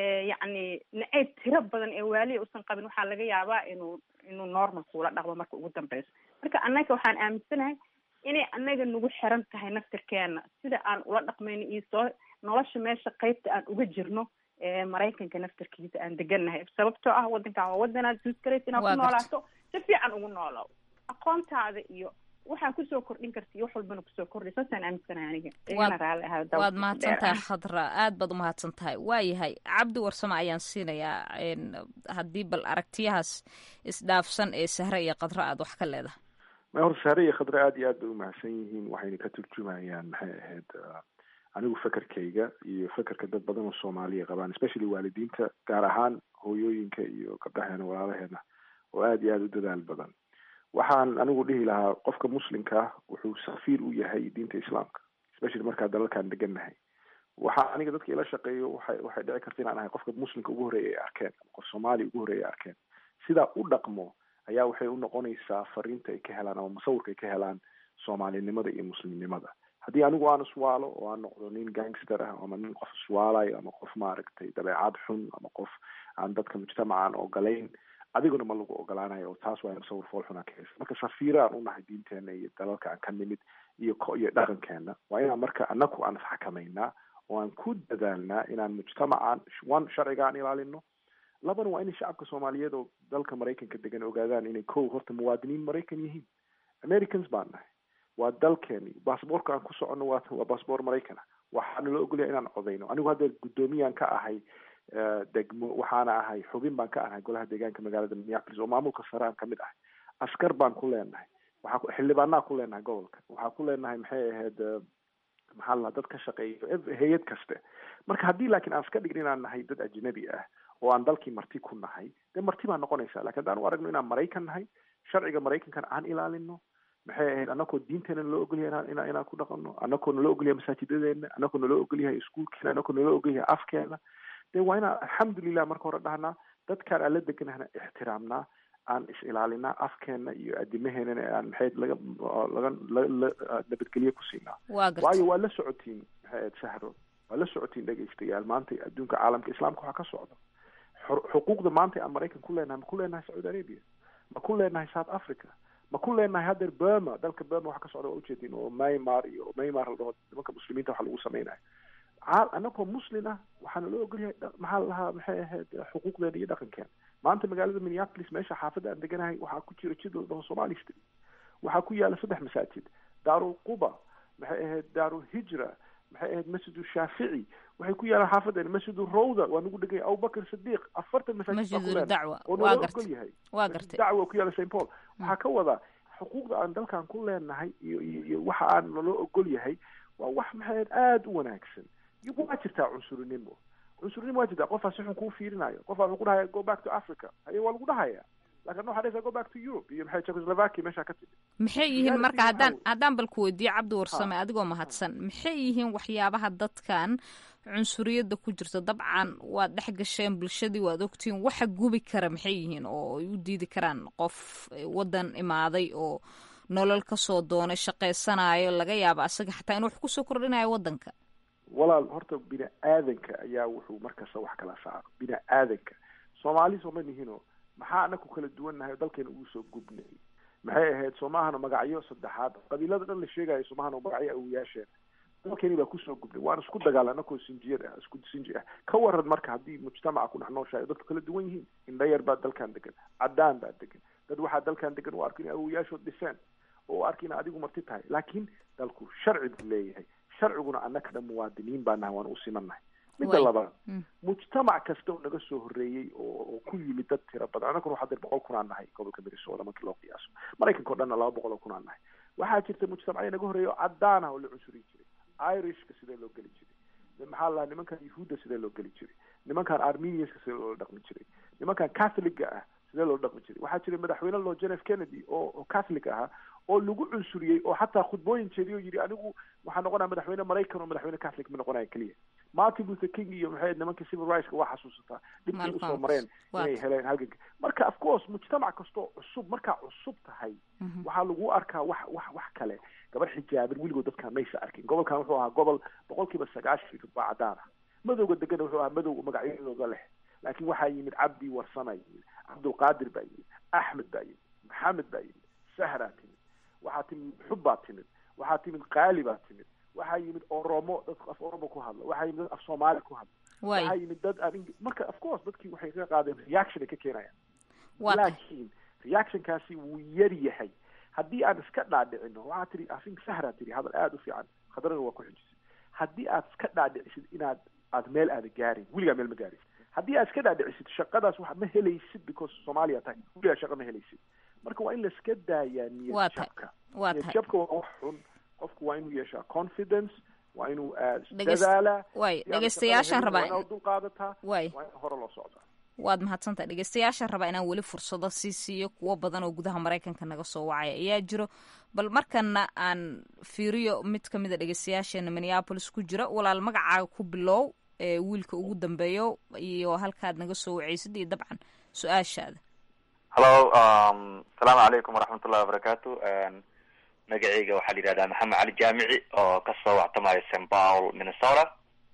yacni nacayb tiro badan ee waaliya uusan qabin waxaa laga yaabaa inuu inuu normal kuula dhaqmo marka ugu dambeyso marka annaga waxaan aaminsanahay inay annaga nagu xiran tahay naftirkeena sida aan ula dhaqmayno iyo soo nolosha meesha qeybta aan uga jirno maraykanka naftirkiisa aan degannahay sababtoo ah waddankan waa waddanaad suuskaraysa inaad ku noolaato si fiican ugu noolow aqoontaada iyo waxaa kusoo kordhin karta iyo wax walbana kusoo kordhay saasaan aaminsanahay aniga igana raalli ahaa waad mahadsan tahay khadra aad baad umahadsan tahay waayahay cabdi warsame ayaan siinayaa haddii bal aragtiyahaas isdhaafsan ee sahre iyo khadra aad wax ka leedahay ma horta sahre iyo khadra aad iyo aad bay umahadsan yihiin waxayna ka turjumayaan maxay ahayd anigu fekerkayga iyo fekerka dad badan oo soomaaliya qabaan especially waalidiinta gaar ahaan hooyooyinka iyo gabdhaheena walaalaheena oo aada iyo aada u dadaal badan waxaan anigu dhihi lahaa qofka muslimka ah wuxuu safiir u yahay diinta islaamka especially markaa dalalkan degannahay waxaa aniga dadka ila shaqeeyo waxay waxay dhici karta inaan ahay qofka muslimka ugu horreeya ay arkeen ama qof soomaaliya ugu horreeya ay arkeen sidaa u dhaqmo ayaa waxay u noqonaysaa fariinta ay ka helaan ama musawirka ay ka helaan soomaalinimada iyo muslimnimada haddii anigu aan iswaalo oo aan noqdo nin gangster ah ama nin qof iswaalayo ama qof maaragtay dabeecad xun ama qof aan dadka mujtamacaan ogolayn adiguna ma lagu ogolaanayo oo taas waa musawir fool xunaa ka haysa marka safiira aan unahay diinteena iyo dalalka aan ka nimid iyo iyo dhaqankeena waa inaan marka anaku aan isxakamaynaa oo aan ku dadaalnaa inaan mujtamacaan one sharciga aan ilaalino labana waa inay shacabka soomaaliyeed oo dalka maraykanka degan ogaadaan inay kow horta muwaadiniin maraykan yihiin americans baan nahay waa dalkeeni bassboorka aan ku soconno waa waa bassboor maraykan ah waxaana la ogolyahay inaan codayno anigu hadda guddoomiyaan ka ahay degmo waxaana ahay xubin baan ka ahay golaha deegaanka magaalada minneapolis oo maamulka sare aan kamid ahay askar baan ku leenahay waxaa xildhibaanaa ku leenahay gobolka waxaa ku leenahay maxay ahayd maxaa la dad ka shaqeeya hay-ad kaste marka haddii laakiin aan iska dhigin inaan nahay dad ajnabi ah oo aan dalkii marti ku nahay dee marti baa noqonaysa lakin haddaan u aragno inaan maraykan nahay sharciga maraykankan aan ilaalino maxay ahayd anakoo diinteena naloo ogolyahay inaan inaan ku dhaqano anakoo naloo ogolyahay masaajidadeena anakoo naloo ogolyahay iskuulkeena anakoo naloo ogolyahay afkeena dee waa inaan alxamdulilah marka hore dhahnaa dadkaan aan la deganahna ixtiraamnaa aan is ilaalinaa afkeena iyo adimaheenana aan maxay laga laga nabadgelye ku siinaa waayo waa la socotiin maxay ahayd sahro waa la socotiin dhegaystayaal maanta adduunka caalamka islaamka waxaa ka socda xuquuqda maanta aan maraykan ku leenahay ma ku leenahay sacuudi arabia ma ku leenahay south africa ma ku leenahay haddeer burma dalka burma waxa ka socda waa ujeedin oo maymar iyo maymar la dhaho nimanka muslimiinta waxa lagu samaynayo anagoo muslin ah waxaana loo ogolyahay maxaa la lahaa maxay ahayd xuquuqdeena iyo dhaqankeena maanta magaalada minneapolis meesha xaafadda aan deganahay waxaa ku jira jid la dhaho somali street waxaa ku yaala saddex masaajid daarul quba maxay ahayd daarul hijra maxay ahayd masjidu shaafici waxay ku yaalaan xaafadeena masjidu rawda waa nagu dhegay abubakar sadiiq afartan masaajidoo naloo ogol yahay dacwa ku yaala st paul waxaa ka wadaa xuquuqda aan dalkan ku leenahay iyo iyo iyo waxa aan naloo ogol yahay waa wax maxay ahayd aada u wanaagsan iyo waa jirtaa cunsurinimo cunsurinimo waa jirtaa qofaa si xun kuu fiirinayo qofaa wuxuu ku dhahaya go back to africa haye waa lagu dhahaya lakin waxaa dhahaysaa go back to europe iyo maxay czechoslovakia meeshaa ka timid maxay yihiin marka haddaan haddaan bal ku weydiiyo cabdi warsame adigoo mahadsan maxay yihiin waxyaabaha dadkan cunsuriyadda ku jirta dabcan waad dhex gasheen bulshadii waad ogtihiin waxa gubi kara maxay yihiin oo ay u diidi karaan qof waddan imaaday oo nolol kasoo doonay shaqaysanayo laga yaaba asaga xataa in wax kusoo kordhinayo waddanka walaal horta bini aadanka ayaa wuxuu markasta wax kala saaro bini aadanka soomaali sooma nihino maxaa anaku kala duwannahay oo dalkeena ugu soo gubnay maxay ahayd soomahana magacyo saddexaad qabiilada dhan la sheegayo soomahana magacyo awoyaasheen dalkeeni baa kusoo gubnay waan isku dagaala anakoo sinjiyad ah isku sinji ah ka waran marka haddii mujtamaca ku dhex nooshahay dadku kala duwan yihiin indhayar baa dalkan degan caddaan baa degan dad waxaa dalkan degan u arko inay awoyaashood dhiseen oo u arka ina adigu marti tahay laakiin dalku sharci buu leeyahay sharciguna annaka dhan muwaadiniin baa nahay waan u simannahay midda labaad mujtamac kasta oo naga soo horreeyey oo ku yimid dad tira badan annaguna waxaa dir boqol kun aan nahay gobolka minnesota markii loo qiyaaso maraykanka o dhanna laba boqol oo kun aan nahay waxaa jirta mujtamacya naga horreeya oo caddaan ah oo la cunsuriyi jiray irishka sidee loo geli jiray maxaa la nimankan yahuudda sidee loo geli jiray nimankan armenianska sidee loola dhaqmi jiray nimankan catholiga ah sidee loola dhaqmi jiray waxaa jiray madaxweyne loo john f kennedy oo oo catholic ahaa oo lagu cunsuriyey oo xataa khudbooyin jeediy oo yidhi anigu waxaa noqonaya madaxweyne maraykan oo madaxweyne catholic ma noqonaya keliya martin luther king iyo maxay nimanka civil rightska waa xasuusataa dhibkii usoo mareen inay heleen halganka marka of course mujtamac kastoo cusub markaa cusub tahay waxaa lagu arkaa wax wax wax kale gabar xijaaban weligood dadkaan maysa arkin gobolkan wuxuu ahaa gobol boqol kiiba sagaashan baa cadaan ah madowga degana wuxuu ahaa madow magacyadooda leh laakiin waxaa yimid cabdi warsama yimid cabdulqaadir baa yimid axmed baa yimid maxamed baa yimid sahraa timid waxaa timid xub baa timid waxaa timid qaali baa timid waxaa yimid oromo dadku af oromo ku hadla waxaa yimid dad af soomaali ku hadla waxaa yimid dad aan marka of course dadkii waxay ka qaadeen reaction ay ka keenayaan laakiin reactionkaasi wuu yar yahay haddii aan iska dhaadhicino waxaa tiri afink sahraa tiri hadal aada u fiican khadrana waa ku xijisay haddii aad iska dhaadhicisid inaad aad meel aada gaarin weligaa meel ma gaarin haddii aad iska dhaadhicisid shaqadaas wax ma helaysid because soomaaliya tahay weligaa shaqa ma helaysid marka waa in laiska daayaa niyad jabka niyad jabka waa wax xun qofku waa inuu yeeshaa confidence waa inuu dadaala way dhegeystayaashaan rabaa inaad dul qaadataa way waa in hore loo socdaa waad mahadsantahay dhegeystayaashaan rabaa inaan weli fursado sii siiyo kuwo badan oo gudaha maraykanka naga soo wacaya ayaa jiro bal markana aan fiiriyo mid ka mid a dhegeystayaasheena minneapolis ku jira walaal magacaaga ku bilow ee wiilka ugu dambeeyo iyo halkaad naga soo wacaysid iyo dabcan su-aashaada hallo asalaamu calaykum waraxmatullahi wabarakaatu magaceyga waxaa la yidhahdaa maxamed cali jaamici oo kasoo wactamayo st paul minnesota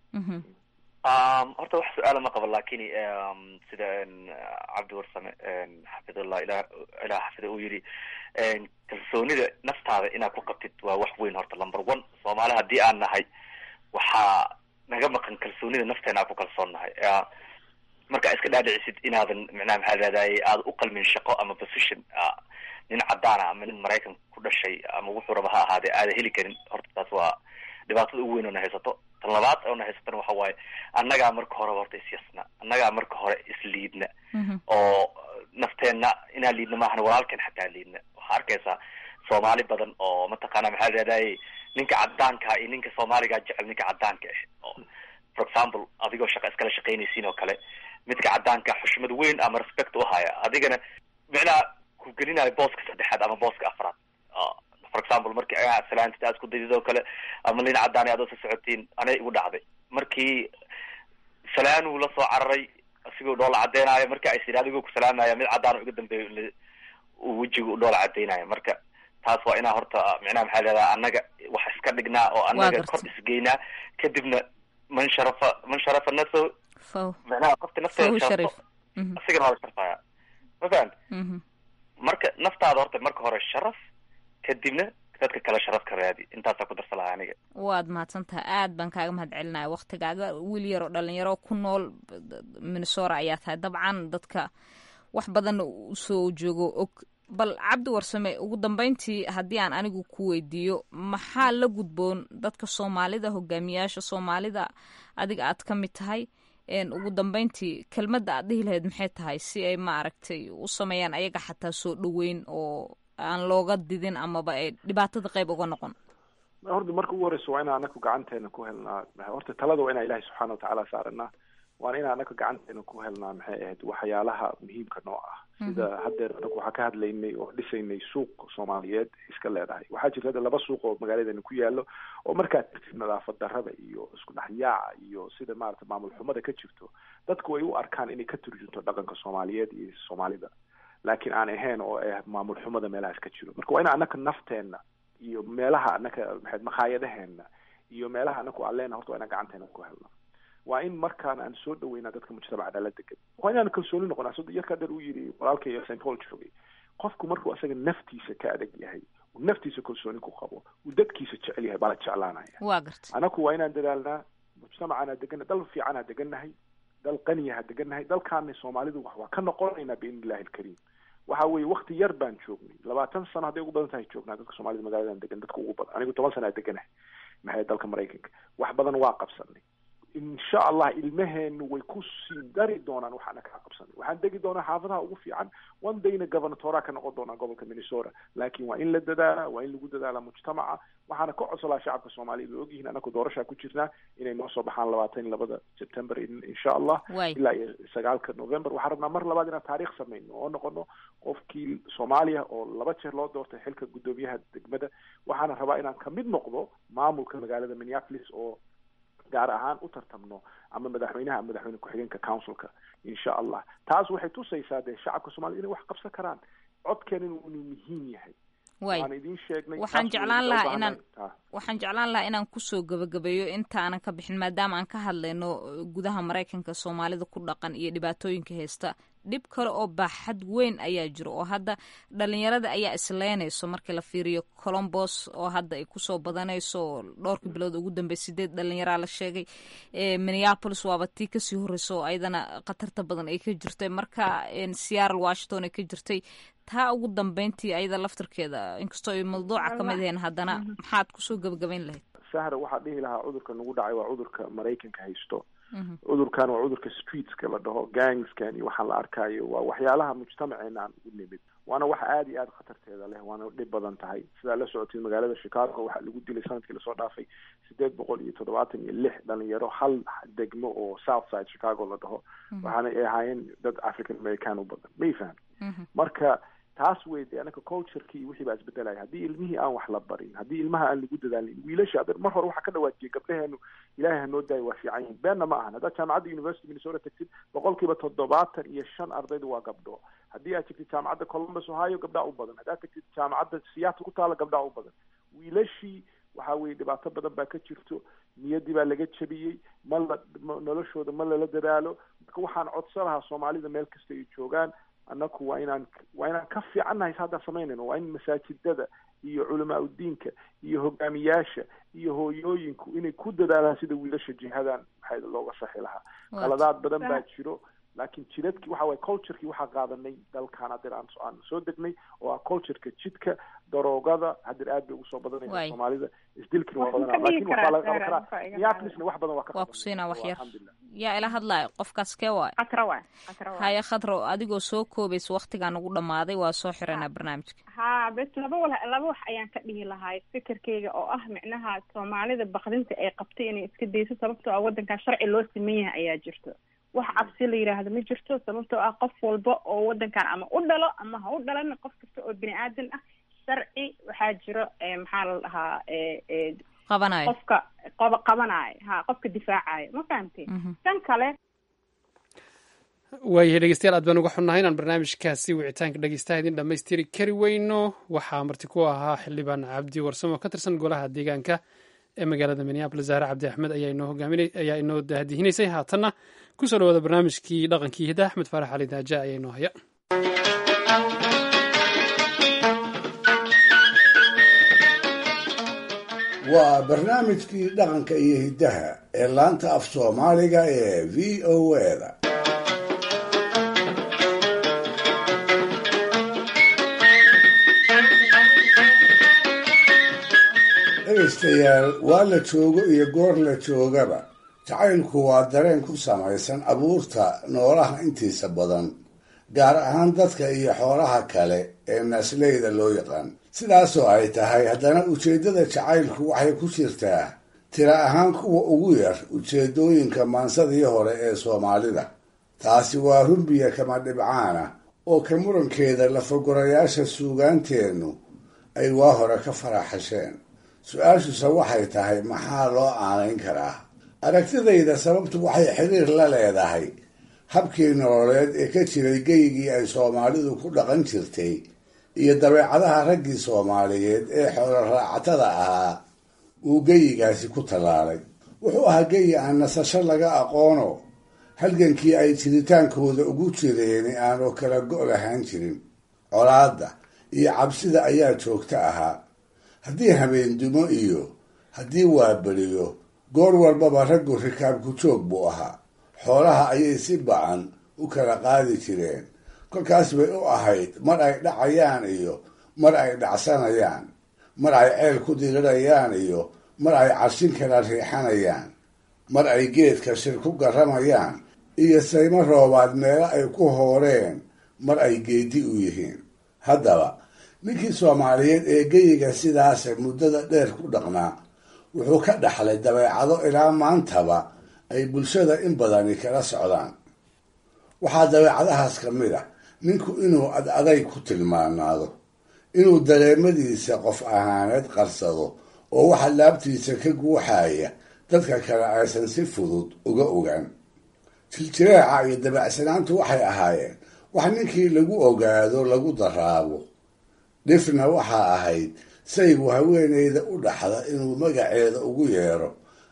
horta wax su-aala ma qabo lakin sida cabdi warsame xafidullah ila ilah xafida uu yidhi kalsoonida naftaada inaad ku qabtid waa wax weyn horta number one soomaali haddii aan nahay waxaa naga maqan kalsoonida nafteena aan ku kalsoon nahay marka iska dhaadhicisid inaadan micnaha maxaa raadaye aada u qalmin shaqo ama position nin caddaana ama nin maraykan ku dhashay ama wuxuu raba ha ahaadee aada heli karin horta taas waa dhibaatada ugu weyn oo na haysato tan labaad oo na haysatana waxa waaye annagaa marka horeba horta isyasna annagaa marka hore isliidna oo nafteenna inaan liidna maahana walaalkeen xataa liidna waxaa arkaysaa soomaali badan oo mataqaana maxaa raadaye ninka caddaanka iyo ninka soomaaligaa jecel ninka caddaanka ah oo for example adigoo shaqa iskala shaqaynaysiin oo kale midka caddaanka xushmad weyn ama respect u haya adigana micnaha ku gelinayo booska saddexaad ama booska afraad for example markii salaantid aad isku daydid oo kale ama nin caddaani aad sa socotiin anay igu dhacday markii salaanuu la soo cararay isigoo dhoola caddeynayo markii ay sidhi adigoo ku salaamaya mid caddaan iga dambeeyo uu wejiga u dhoola caddeynayo marka taas waa inaa horta micnaha maxaa leedaha annaga wax iska dhignaa oo annaga kor isgeynaa kadibna man sharafa man sharafa nafsahu faw macnaha qofta nafteeda fahu sharafto shariif Mhm, asigana waa la sharfaya ma fahamti mhm. marka naftaada horta marka hore sharaf kadibna dadka kale sharaf ka raadi intaasaa ku darsa lahaa aniga waad mahadsantahay aad baan kaaga mahad celinaya waktigaaga wiil yaroo dhalinyaro ku nool minnesora ayaa tahay dabcan dadka wax badan usoo joogo og bal cabdi warsame ugu dambeyntii haddii aan anigu ku weydiiyo maxaa la gudboon dadka soomaalida hogaamiyaasha soomaalida adiga aad ka mid tahay een, ugu dambeyntii kelmadda aad dhihi lahayd maxay tahay si ay maaragtay u sameeyaan ayaga xataa soo dhoweyn oo aan looga didin amaba ay dhibaatada qayb uga noqon horta marka ugu horeysa waa inaan anaku gacanteena ku helnaa horta talada waa inaan ilahi subxaana watacaala saaranaa waana inaan anaku gacanteena ku helnaa maxay ahayd waxyaalaha muhiimka noo ah sida haddeer anaku waxaa ka hadlaynay oo dhisaynay suuq soomaaliyeed iska leedahay waxaa jirta hadda laba suuq oo magaaladeena ku yaalo oo markaad tirtid nadaafad darrada iyo isku dhexyaaca iyo sida maarata maamul xumada ka jirto dadku ay u arkaan inay ka turjunto dhaqanka soomaaliyeed iyo soomaalida laakiin aan ahayn oo ah maamul xumada meelahaas ka jiro marka waa in anaka nafteenna iyo meelaha anaka maxayd makhaayadaheena iyo meelaha anaku aan leenahay horta waa inaan gacanteena ku helna waa in markaan aan soo dhaweynaa dadka mujtamaca la degan waa inaan kalsooni noqonaa sida yarka dheer uu yidhi walaalkay st paul joogay qofku markuu asaga naftiisa ka adag yahay uu naftiisa kalsooni ku qabo uu dadkiisa jecel yahay baa la jeclaanaya waa garta anaku waa inaan dadaalnaa mujtamacana deganna dal fiicanaa degannahay dal qaniyaha degannahay dalkaana soomaalidu wax waa ka noqonaynaa biidni illahi alkariim waxa weeye wakti yar baan joognay labaatan sano hadday ugu badan tahay joognaa dadka soomaalida magaladan degan dadka ugu badan anigu toban sana deganahay maxay dalka maraykanka wax badan waa qabsanay insha allah ilmaheenu way ku sii dari doonaan waxaana kaa qabsanay waxaan degi doonaa xaafadaha ugu fiican one dayna governatora ka noqon doonaa gobolka minnesota laakiin waa in la dadaala waa in lagu dadaala mujtamaca waxaana ka codsolaa shacabka soomaaliyed way ogyihiin anaku doorashaa ku jirnaa inay noo soo baxaan labaatan iyo labada september insha allah Waay. ilaa iyo sagaalka november waxaan rabnaa mar labaad inaan taariikh samayno oo noqono qofkii soomaaliya oo laba jeer loo doortay xilka guddoomiyaha degmada waxaana rabaa inaan kamid noqdo maamulka magaalada minneapolis oo gaar ahaan u tartamno ama madaxweynaha ama madaxweyne ku-xigeenka councilka insha allah taas waxay tusaysaa dee shacabka soomaaliyed inay wax qabsan karaan codkeena inuu inuu muhiim yahay waay waan idiin sheegnay waxaan taas way jeclaan u lahaa baahnaan- inaan Ah. waxaan jeclaan lahaa inaan kusoo gabagabeeyo intaanan ka bixin maadaama aan ka hadlayno gudaha maraykanka soomaalida ku dhaqan iyo dhibaatooyinka haysta dhib kale oo baaxad weyn ayaa jiro oo hadda dhalinyarada ayaa isleynayso markii la fiiriyo colombos oo hadda ay kusoo badanayso oo dhowrkii bilood ugu dambey sideed dhalinyaraa la sheegay Eh, minneapolis waaba tii kasii horreysa oo ayadana khatarta badan ay ka jirtay marka en, seattle washington ay ka jirtay taa ugu dambeyntii ayada laftarkeeda inkastoo ay mawduuca ka mid ahayn haddana maxaad kusoo gabagabayn lahayd sahra waxaa dhihi lahaa cudurka nagu dhacay waa cudurka maraykanka haysto Mhm. cudurkan waa cudurka streetska la dhaho gangskan iyo waxaan la arkaayo waa waxyaalaha mujtamaceena aan u nimid waana wax aada iyo aada khatarteeda leh waana dhib badan tahay sidaa la socotay magaalada chicago waxaa lagu dilay sanadkii lasoo dhaafay sideed boqol iyo toddobaatan iyo lix dhalinyaro hal degmo oo south side chicago la dhaho waxaana ay ahaayeen dad african american u badan may faham marka taas wey de anaka culturekii iyo wixii baa isbedelaya haddii ilmihii aan wax la barin haddii ilmaha aan lagu dadaalin wiilasha adeer mar hore waxaa ka dhawaajiyay gabdhaheenu ilaahay hanoo daayo waa fiican yihin beenna ma ahan haddaad jaamacadda university minnesota tagtid boqolkiiba toddobaatan iyo shan ardaydu waa gabdho haddii aad tagtid jaamacadda columbus ohio gabdhaa u badan haddaad tagtid jaamacadda seattle ku taala gabdhaa u badan wiilashii waxa weeye dhibaato badan baa ka jirto niyaddii baa laga jabiyey ma la ma- noloshooda ma lala dadaalo marka waxaan codsan lahaa soomaalida meel kasta ay joogaan annaku waa inaan waa inaan ka fiicannahay s haddaan samaynayno waa in masaajidada iyo culamaa udiinka iyo hogaamiyaasha iyo hooyooyinku inay ku dadaalaan sida wiilasha jihadan maxay looga saxi lahaa Waa qaladaad badan baa jiro laakiin jidadkii waxa waye culturekii waxaa qaadanay dalkan hadeer aan aan soo degnay oo ah cultureka jidka daroogada hadeer aad bay ugu soo Waay. badanaysa soomaalida isdilkina waa Waxaan badanaa ka dhigi laakiin waxaa laga karaa qaban Sarah, karaa waxaa iga minneapolisna wax badan waa ka waa qabanay. ku siinaa wax Waa yar alxamdulilah yaa ila hadlaayo qofkaas kee waay khatra waay khatra waay haya khadro adigoo soo koobaysa waktigaan ugu dhammaaday waa soo xiranaa barnaamijka ha bes laba wal laba wax ayaan ka dhihi lahaa fikirkayga oo ah micnaha soomaalida bakdinta ay qabtay inay iska dayso sababtoo ah waddankan sharci loo siman yahay ayaa jirto wax cabsi la yidhaahdo ma jirto sababtoo ah qof walba oo waddankan ama u dhalo ama ha u dhalan qof kasta oo bini aadan ah sharci waxaa jiro eh, maxaa la dhahaa eh, eh, qabanayo qofka qoba qabanaayo ha qofka difaacayo ma fahamtay tan kale waayahay dhegeystayaal aad baan uga xunnahay inaan barnaamijkaasi wicitaanka dhegeystaha idin dhammaystiri kari weyno waxaa marti ku ahaa xildhibaan cabdi warsamo oo ka tirsan golaha deegaanka ee magaalada minneabolis zahre cabdi axmed ayaa inoo dahdihinaysay haatanna kusoo dhawaada barnaamijkii dhaqankii hidda axmed faarax cali daaja ayaa inoo haya waa barnaamijkii dhaqanka iyo hiddaha ee laanta af soomaaliga ee v o eda dhegaystayaal waa la joogo iyo goor la joogaba jacaylku waa dareen ku samaysan abuurta noolaha intiisa badan gaar ahaan dadka iyo xoolaha kale ee naasleyda loo yaqaan sidaasoo ay tahay haddana ujeeddada jacaylku waxay ku jirtaa tira ahaan kuwa ugu yar ujeeddooyinka maansadii hore ee soomaalida taasi waa rumbiya kama dhibcaana oo ka murankeeda lafagurayaasha suugaanteennu ay waa hore ka faraxasheen su-aashuse waxay tahay maxaa loo aanayn karaa aragtidayda sababtu waxay xiriir la leedahay habkii nololeed ee ka jiray geyigii ay soomaalidu ku dhaqan jirtay iyo dabeecadaha raggii soomaaliyeed ee xoolo raacatada ahaa uu geyigaasi ku tallaalay wuxuu ahaa geyi aan nasasho laga aqoono halgankii ay jiritaankooda ugu jireeni aanoo kala go' lahaan jirin colaadda iyo cabsida ayaa joogto ahaa haddii habeendumo iyo haddii waaberiyo goor walbaba raggu rikaabku joog buu ahaa xoolaha ayay si ba-an u kala qaadi jireen kolkaas bay u ahayd mar ay dhacayaan iyo mar ay dhacsanayaan mar ay ceel ku dirirayaan iyo mar ay carshin kala riixanayaan mar ay geedka shir ku garramayaan iyo saymo roobaad meelo ay ku hooreen mar ay geedi u yihiin haddaba ninkii soomaaliyeed ee geyiga sidaase muddada dheer ku dhaqnaa wuxuu ka dhaxlay dabeecado ilaa maantaba ay bulshada in badani kala socdaan waxaa dabeecadahaas ka mid ah ninku inuu ad aday ku tilmaanaado inuu dareemadiisa qof ahaaneed qarsado oo waxa laabtiisa ka guuxaya dadka kale aysan si fudud uga ogaan jiljireeca iyo dabacsanaantu waxay ahaayeen wax ninkii lagu ogaado lagu daraabo dhifna waxaa ahayd saygu haweeneyda u dhaxda inuu magaceeda ugu yeero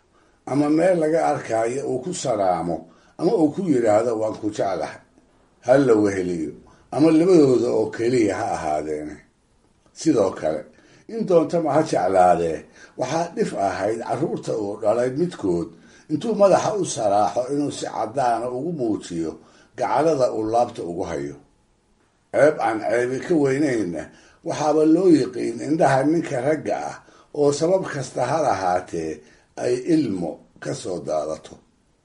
ama meel laga arkaayo uu ku salaamo ama uu ku yidhaahdo waan ku jeclahay ha la weheliyo ama labadooda oo keliya ha ahaadeene sidoo kale in doontama ha jeclaadee waxaa dhif ahayd carruurta uu dhalay midkood intuu madaxa u saraaxo inuu si caddaana ugu muujiyo gacalada uu laabta ugu hayo ceeb aan ceebi ka weynayna waxaaba loo yiqiin indhaha ninka ragga ah oo sabab kasta ha lahaatee ay ilmo ka soo daadato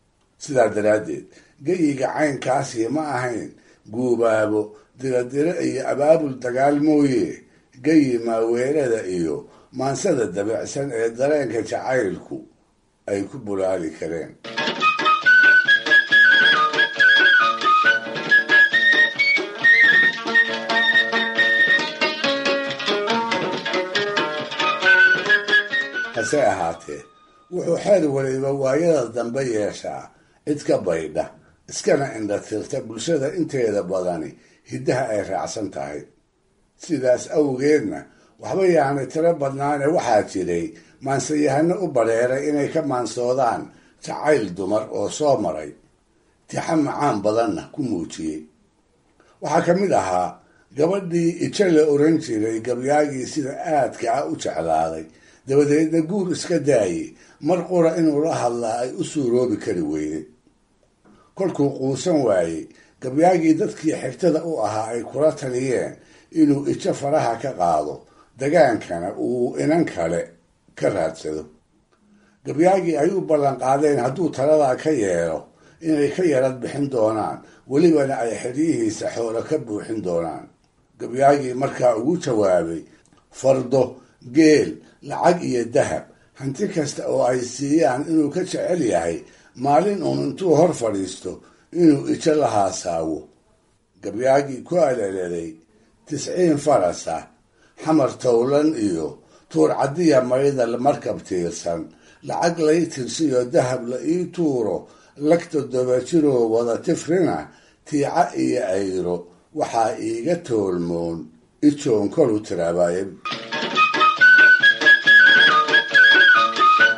sidaa daraaddeed geyiga caynkaasi ma ahayn guubaabo diradiro iyo abaabul dagaal mooye geyi maaweerada iyo maansada dabicsan ee dareenka jacaylku ay ku bulaali kareen hase ahaatee wuxuu xeer waliba waayada dambe yeeshaa cid ka baydha iskana indhatirta bulshada inteeda badani hiddaha ay raacsan tahay sidaas awgeedna waxba yaanay tiro badnaane waxaa jiray maansayahano u badheeray inay ka maansoodaan jacayl dumar oo soo maray tixa macaan badanna ku muujiyey waxaa ka mid ahaa gabadhii ijo la oran jiray gabyaagii sida aadka ah u jeclaaday dabadeedna guur iska daayey mar qura inuu la hadlaa ay u suuroobi kari weyday kolkuu quusan waayey gabyaagii dadkii xigtada u ahaa ay kula taliyeen inuu ijo faraha ka qaado dagaankana uu inan kale ka raadsado gabyaagii ay u ballan qaadeen hadduu taladaa ka yeelo inay ka yarad bixin doonaan welibana ay xeryihiisa xoolo ka buuxin doonaan gabyaagii markaa ugu jawaabay fardo geel lacag iyo dahab hanti kasta oo ay siiyaan inuu ka jecel yahay maalin uun intuu hor fadhiisto inuu ijo la haasaawo gabyaagii ku aleleday tisciin farasa xamar towlan iyo tuur caddiya maydal markab tiirsan lacag lay tirsiyo dahab la ii tuuro lagta dobajiroo wada tifrina tiica iyo ayro waxaa iiga toolmoon ijoon kolu tiraabaye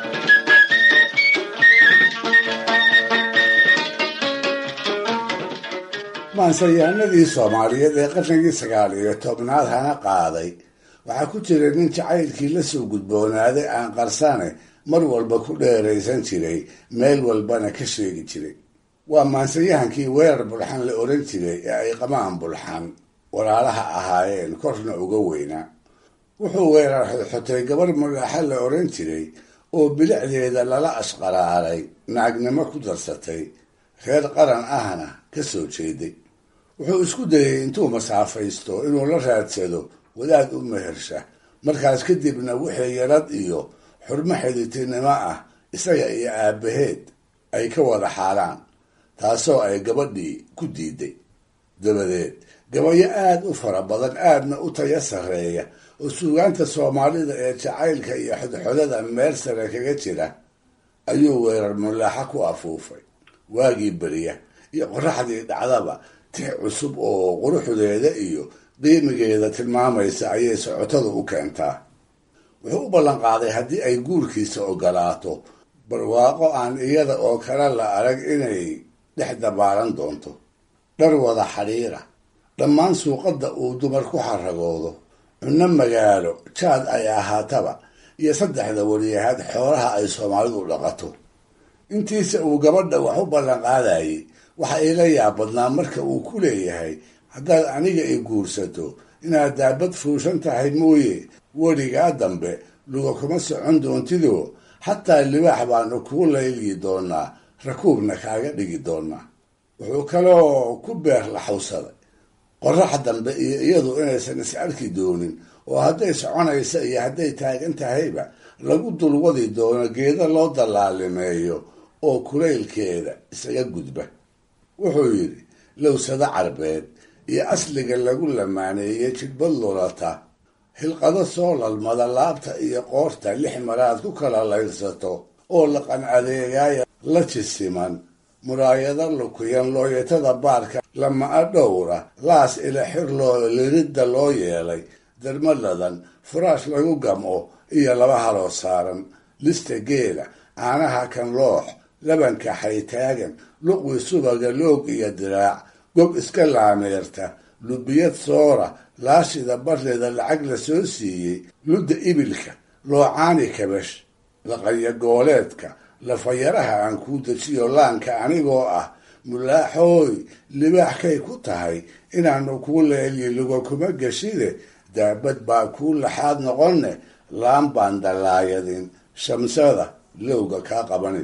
maansayahanadii soomaaliyeed ee qarnigii sagaal iyo tobnaad hana qaaday waxaa ku jira nin jacaylkii la soo gudboonaaday aan qarsane mar walba ku dheeraysan jiray meel walbana ka sheegi jiray waa maansayahankii weerar bulxan la oran jiray ee ay qamaan bulxan walaalaha ahaayeen korna uga weynaa wuxuu weerar xodxotay gabar mulaaxa la oran jiray oo bilicdeeda lala ashqaraaray naagnimo ku darsatay reer qaran ahna ka soo jeeday wuxuu isku dayay intuu masaafaysto inuu la raadsado wadaad u mehersha markaas kadibna wixii yarad iyo xurmo xiditinimo ah isaga iyo aabbaheed ay ka wada xaalaan taasoo ay gabadhii ku diiday dabadeed gabayo aada u fara badan aadna u taya sarreeya oo suugaanta soomaalida ee jacaylka iyo xodxodada meel sare kaga jira ayuu weerar mulaaxa ku afuufay waagii beriya iyo qoraxdii dhacdaba tix cusub oo quruxdeeda iyo qiimigeeda tilmaamaysa ayay socotadu u keentaa wuxuu u ballanqaaday haddii ay guurkiisa ogolaato barwaaqo aan iyada oo kale la arag inay dhex dabaalan doonto dhar wada xidhiira dhammaan suuqadda uu dumar ku xaragoodo cunno magaalo jaad ay ahaataba iyo saddexda wariyahaad xoolaha ay soomaalidu dhaqato intiisa uu gabadha wax u ballanqaadayay waxa ila yaabadnaa marka uu ku leeyahay haddaad aniga i guursato inaad daabad fuushan tahay mooye weligaa dambe luga kuma socon doontidoo xataa libaax baanu kuu layliyi doonaa rakuubna kaaga dhigi doonaa wuxuu kaloo ku beer laxawsaday qorax dambe iyo iyadu inaysan is arki doonin oo hadday soconaysa iyo hadday taagan tahayba lagu dulwadi doono geeda loo dallaalimeeyo oo kulaylkeeda isaga gudba wuxuu yidhi lowsado carbeed iyo asliga lagu lamaaneeyey jidbad lulata hilqado soo lalmada laabta iyo qoorta lix maraad ku kala layrsato oo laqan adeegaaya la jisiman muraayado lukuyan looyatada baarka lama-a dhowra laas ila xir loo liridda loo yeelay darmaladan furaash lagu gamco iyo laba haloo saaran lista geela caanaha kan loox labanka xaytaagan luqwi subaga loog iyo diraac gob iska laameerta lubiyad soora laashida barleeda lacag la soo siiyey ludda ibilka loocaani kabash laqanya gooleedka lafayaraha aan kuu dejiyo laanka anigoo ah mulaaxooy libaaxkay ku tahay inaanu kuu leelyi luga kuma geshide daabad baa kuu laxaad noqonne laan baan dallaayadin shamsada lowga kaa qabanin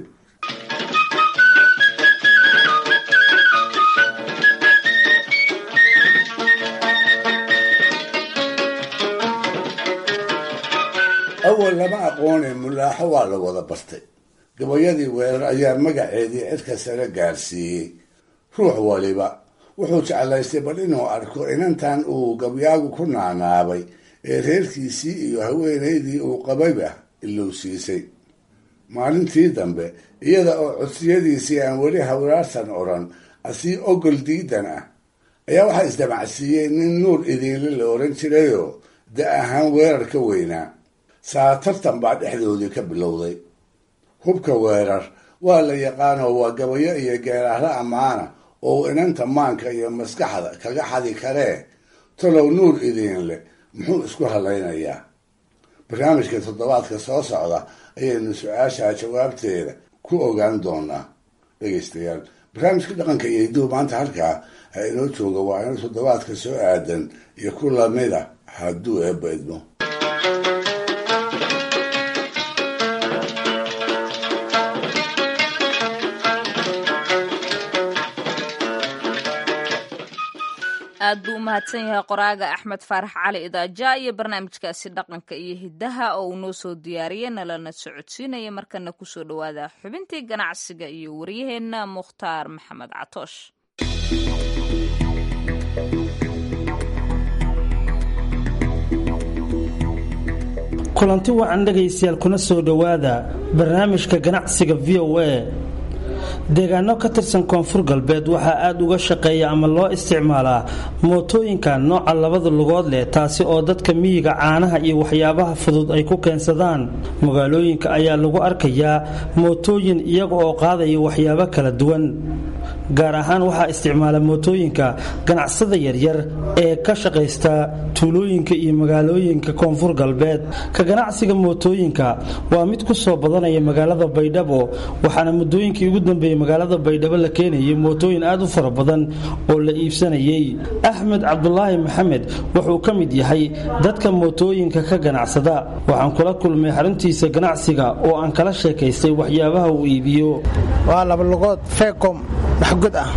awal lama aqoone mulaaxo waa la wada bartay gabayadii weerar ayaa magaceedii cidka sare gaarsiiyey ruux waliba wuxuu jeclaystay bal inuu arko inantan uu gabyaagu ku naanaabay ee reerkiisii iyo haweenaydii uu qabayba ilowsiisay maalintii dambe iyada oo codsiyadiisii aan weli hawraarsan odhan asii ogol diidan ah ayaa waxaa isdamacsiiyey nin nuur idiinle la oran jirayoo da ahaan weerar ka weynaa saa tartan baa dhexdoodii ka bilowday hubka weerar waa la yaqaanoo waa gabayo iyo geeraaro ammaana oo inanta maanka iyo maskaxda kaga xadi karee talow nuur idiinle muxuu isku hadlaynayaa barnaamijka toddobaadka soo socda ayaynu su-aashaa jawaabteeda ku ogaan doonaa dhegeystayaal barnaamijka dhaqanka iyo hiduhu maanta halkaa ha inoo jooga waa ina toddobaadka soo aadan iyo ku lamida hadduu eebba idmo aad buu u mahadsan yahay qoraaga axmed faarax cali idaaja iyo barnaamijkaasi dhaqanka iyo hiddaha oo uu noo soo diyaariyey nalana socodsiinaya markana kusoo dhowaada xubintii ganacsiga iyo waryaheenna mukhtaar maxamed catoosh kulanti wacan dhegaystayaal kuna soo dhowaada barnaamijka ganacsiga v o a deegaano ka tirsan koonfur galbeed waxaa aada uga shaqeeya ama loo isticmaalaa mootooyinka nooca labada lugood leh taasi oo dadka miyiga caanaha iyo waxyaabaha fudud ay ku keensadaan magaalooyinka ayaa lagu arkayaa mootooyin iyaga oo qaadaya waxyaabo kala duwan gaar ahaan waxaa isticmaala mootooyinka ganacsada yaryar ee ka shaqaysta tuulooyinka iyo magaalooyinka koonfur galbeed ka ganacsiga mootooyinka waa mid ku soo badanaya magaalada baydhabo waxaana muddooyinkii ugu dambeeyey magaalada baydhabo la keenayay mootooyin aad u fara badan oo la iibsanayay axmed cabdulaahi maxamed wuxuu ka mid yahay dadka mootooyinka ka ganacsada waxaan kula kulmay xaruntiisa ganacsiga oo aan kala sheekaystay waxyaabaha uu iibiyo waa labalugood feecom waxgod ah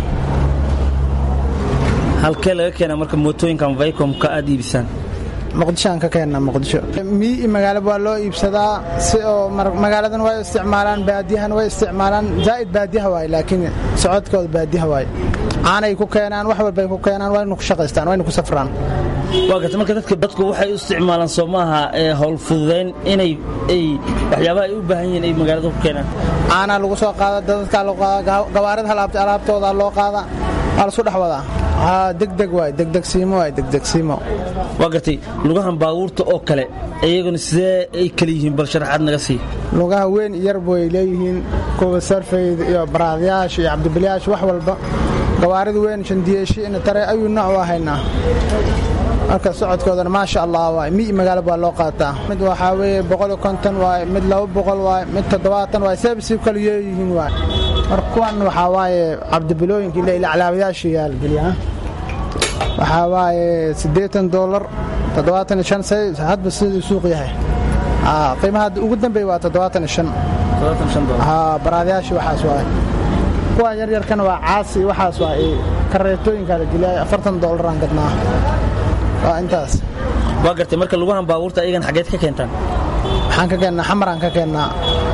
halkee laga keena marka mootooyinkan vaycomka aad iibisaan muqdishoaan ka keenna muqdisho miyi iyo magaalaba waa loo iibsadaa si oo magaaladan way isticmaalaan baadiyahan way isticmaalaan zaa'id baadiyaha waay laakiin socodkooda baadiyaha waay caanay ku keenaan wax walbay ku keenaan wayna ku shaqaystaan wayna ku safraan waa garta marka dadka dadku waxay u isticmaalaan soo maaha ee howl fududayn inay ay waxyaabaha ay u baahan yihiin ay magaalada ku keenaan caanaa lagu soo qaada dadkaa loo qaada gawaarida alaabtooda loo qaada waa lasu dhex wadaa degdeg waay degdegsiimo waay degdegsiimo waa gartay lugahan baabuurta oo kale iyaguna sidee ay kala yihiin bal sharaxaad naga sii lugaha weyn yar way leeyihiin kuwa sarfayd iyo baraadyaasha iyo cabdibilyaasha wax walba gawaarida weyn shandiyeeshi tare ayuu nooc u haynaa marka socodkoodana maasha allah waay mi magaalo baa loo qaataa mid waxaa weeye boqol konton waay mid laba boqol waay mid toddobaatan waay seebsi kala yeeyihiin waay marka kuwan waxaa waaye cabdibilooyinka ila ilaclaabayaasha yaalgeliya waxaa waaye siddeetan doolar toddobaatan iyo shan say hadba siduu suuq yahay qiimaha ugu dambeeya waa toddobaatan iyo shan baraadayaashii waxaas waay kuwa yaryarkana waa caasi waxaas waay kareetooyinkaa la geliyay afartan doolaraan gadnaa waa intaas waa gartay marka lugahan baabuurta ayagan xaggeed ka keentaan waxaan ka keennaa xamaraan ka keennaa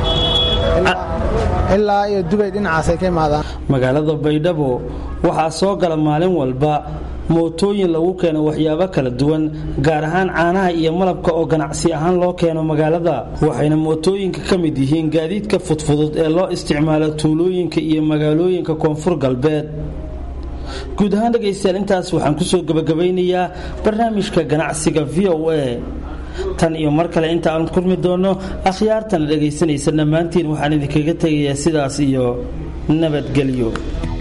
ilaa iyo dubay dhinacaasay ka imaadaan magaalada baydhabo waxaa soo gala maalin walba mootooyin lagu keeno waxyaabo kala duwan gaar ahaan caanaha iyo malabka oo ganacsi ahaan loo keeno magaalada waxayna mootooyinka ka mid yihiin gaadiidka fudfudud ee loo isticmaalo tuulooyinka iyo magaalooyinka koonfur galbeed guud ahaan dhegaystayaal intaas waxaan kusoo gebagabaynayaa barnaamijka ganacsiga v o a tan iyo mar kale inta aan kulmi doonno akhyaartana dhegaysanaysa dhammaantiin waxaan idinkaga tegayaa sidaas iyo nabadgelyo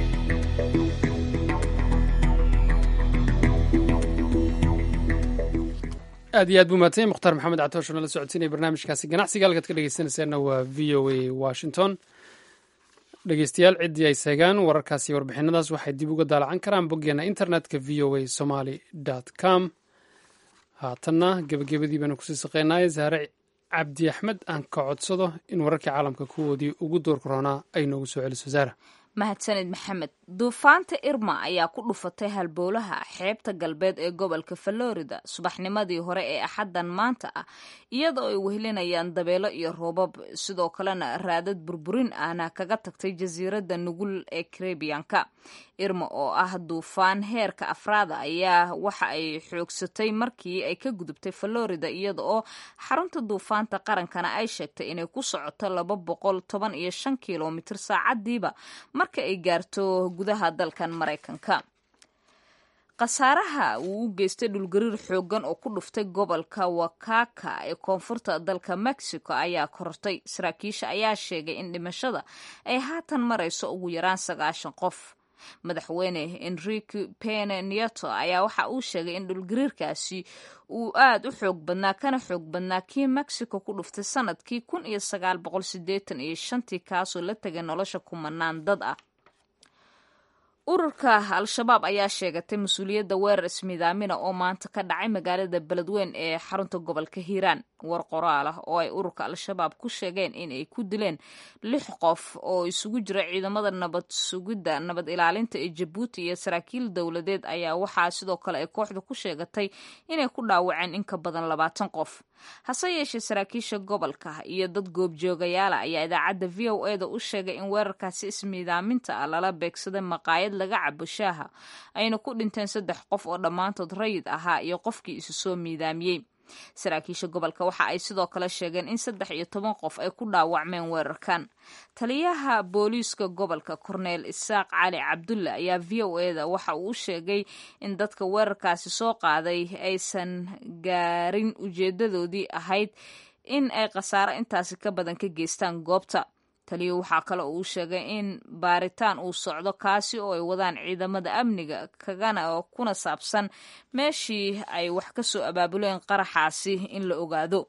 aad iyo aad buu mahadsanyay mukhtaar maxamed catoosh nala socodsiinaya barnaamijkaasi ganacsiga halkaad ka dhegeysanaysaanna waa v o a washington dhegeystayaal ciddii ay seegaan wararkaas iyo warbixinadaas waxay dib uga daalacan karaan boggeena internetka v o a somaly com haatanna gebagabadii baanu kusii saqeynaaye saare cabdi axmed aan ka codsado in wararkii caalamka kuwoodii ugu doorka roonaa ay noogu soo celiso saara mahadsanid maxamed duufaanta irma ayaa ku dhufatay halbowlaha xeebta galbeed ee gobolka florida subaxnimadii hore ee axaddan maanta ah iyadoo ay wehelinayaan dabeelo iyo roobab sidoo kalena raadad burburin ahna kaga tagtay jasiiradda nugul ee karebiyanka irma oo ah duufaan heerka afraada ayaa waxa ay xoogsatay markii ay ka gudubtay florida iyada oo xarunta duufaanta qarankana ay sheegtay inay ku socoto laba boqol toban iyo shan kilomitir saacadiiba marka ay gaarto gudaha dalkan maraykanka khasaaraha uu u geystay dhulgariir xoogan oo ku dhuftay gobolka wakaka ee koonfurta dalka mexico ayaa korortay saraakiisha ayaa sheegay in dhimashada ay haatan marayso ugu yaraan sagaashan qof madaxweyne enrique pene nieto ayaa waxa uu sheegay in dhulgariirkaasi uu aad u xoog badnaa kana xoog badnaa kii mexico ku dhuftay sanadkii kun iyo sagaal boqol sideetan iyo shantii kaasoo la tegay nolosha kumanaan dad ah ururka al-shabaab ayaa sheegatay mas-uuliyadda weerar ismiidaamina oo maanta ka dhacay magaalada beledweyn ee xarunta gobolka hiiraan war qoraal ah oo ay ururka al-shabaab ku sheegeen in ay ku dileen lix qof oo isugu jira ciidamada nabad sugidda nabad ilaalinta ee jabuuti iyo saraakiil dowladeed ayaa waxaa sidoo kale ay kooxda ku sheegatay inay ku dhaawaceen in ka badan labaatan qof hase yeeshee saraakiisha gobolka iyo dad goobjoogayaala ayaa idaacadda v o e da u sheegay in weerarkaasi ismiidaaminta ah lala beegsaday maqaayad laga cabo shaaha ayna ku dhinteen saddex qof oo dhammaantood rayid ahaa iyo qofkii isu soo miidaamiyey saraakiisha gobolka waxa ay sidoo kale sheegeen in saddex iyo toban qof ay ku dhaawacmeen weerarkan taliyaha booliiska gobolka korneel isaaq cali cabdulle ayaa v o eda waxa uu sheegay in dadka weerarkaasi soo qaaday aysan gaarin ujeedadoodii ahayd in ay khasaaro intaasi ka badan ka geystaan goobta taliya waxaa kale uu sheegay in baaritaan uu socdo kaasi oo ay wadaan ciidamada amniga kagana kuna saabsan meeshii ay wax ka soo abaabuleen qaraxaasi in la ogaado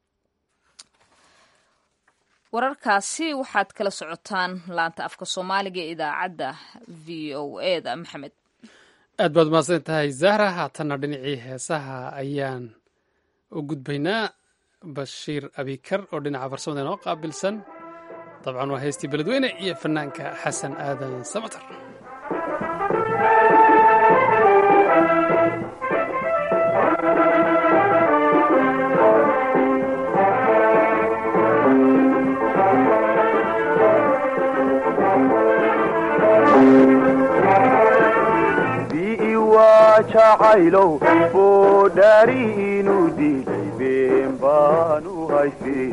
wararkaasi waxaad kala socotaan laanta afka soomaaliga ee idaacadda v o e da maxamed aad baad mahadsan tahay zahra haatanna dhinacii heesaha ayaan u gudbaynaa bashiir abikar oo dhinaca farsamada inoo qaabilsan dabcan waa heystii beledweyne iyo fanaanka xasan aadan samatar jacaylow boodhaari inuu dilay been baanu haystay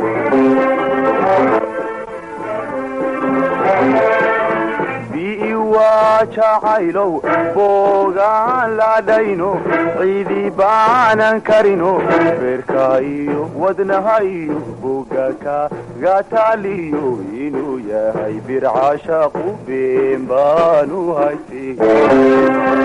bii waa jacaylow boogaan ladhayno ciidi baanan karino beerka iyo wadnaha iyo boga kaga taaliyo inuu yahay bircashaqu been baanu haystay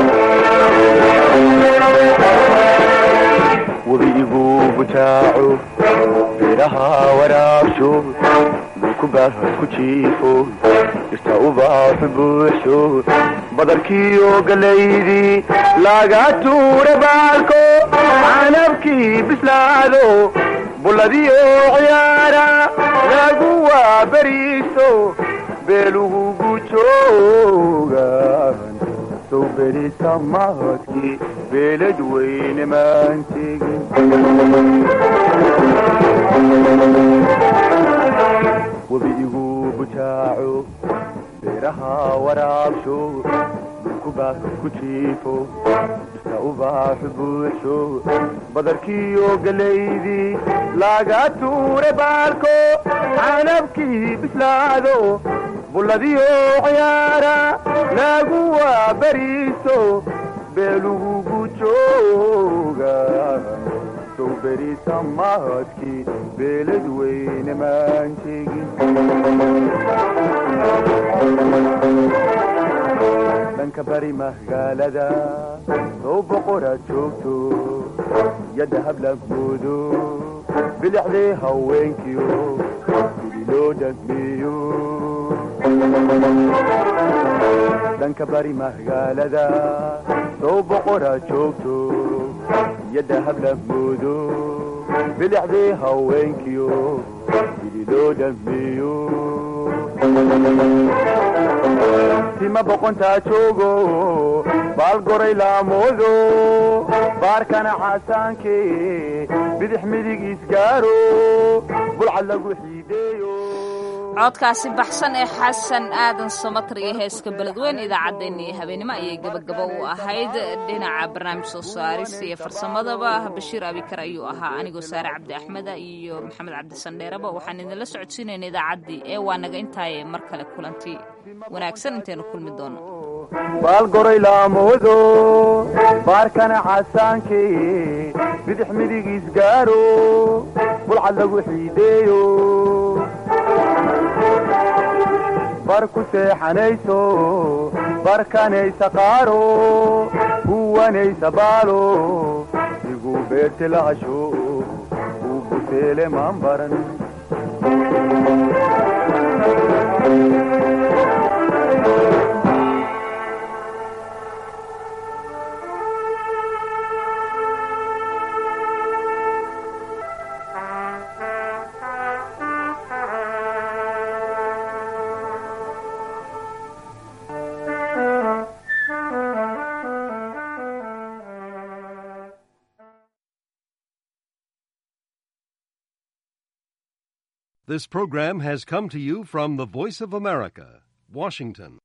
webiigu butaaco beeraha waraabsho dhulkubaah ku jiifo irta ubaaxu buuxsho badarkiiyo galaydii laga tuura baalko canabkii bislaado bulladiyo ciyaara lagu waaberiiso beelugugu joogan sow berisamaadkii beelad weyne maan tegin webiigu butaaco beeraha waraabsho dhulkubaah ku jiifo irta ubaaxu buuxsho badarkiiyo galaydii laga tuure baalko canabkii bislaado bulladiyo ciyaara lagu waaberiiso beelugugu jooga sow berisamaadkii beelad weyne maan tegin dhanka bari magaalada sow boqoraad joogto yadda hablagoodo bilixdee haweenkiyo sidii loo dhagmeeyo dhanka bari magaalada sow boqoraad joogto yadda hablagoodo bilixdee haweenkiyo sidii loo dhagmeeyo tima boqontaa joogo baal goray laamoodo baarkana casaanke bidix midig isgaaro bulcad lagu xiideeyo codkaasi baxsan ee xasan aadan samatar iyo heeska beledweyn idaacaddeenna iyo habeenimo ayay gabagaba u ahayd dhinaca barnaamij soo saarista iyo farsamadaba bashiir abikar ayuu ahaa anigoo saare cabdi axmeda iyo maxamed cabdisandheeraba waxaan idinla socodsiinayna idaacaddii ee waa naga intaaye mar kale kulanti wanaagsan intaynu kulmi doono baal goray laamoodo baarkana casaanke bidix midig isgaaro bulcad lagu xiideeyo bar ku seexanayso barkanaysa qaaro huwanaysa baalo igu beerti lahasho uu buseele maan baran This program has come to you from the Voice of America, Washington.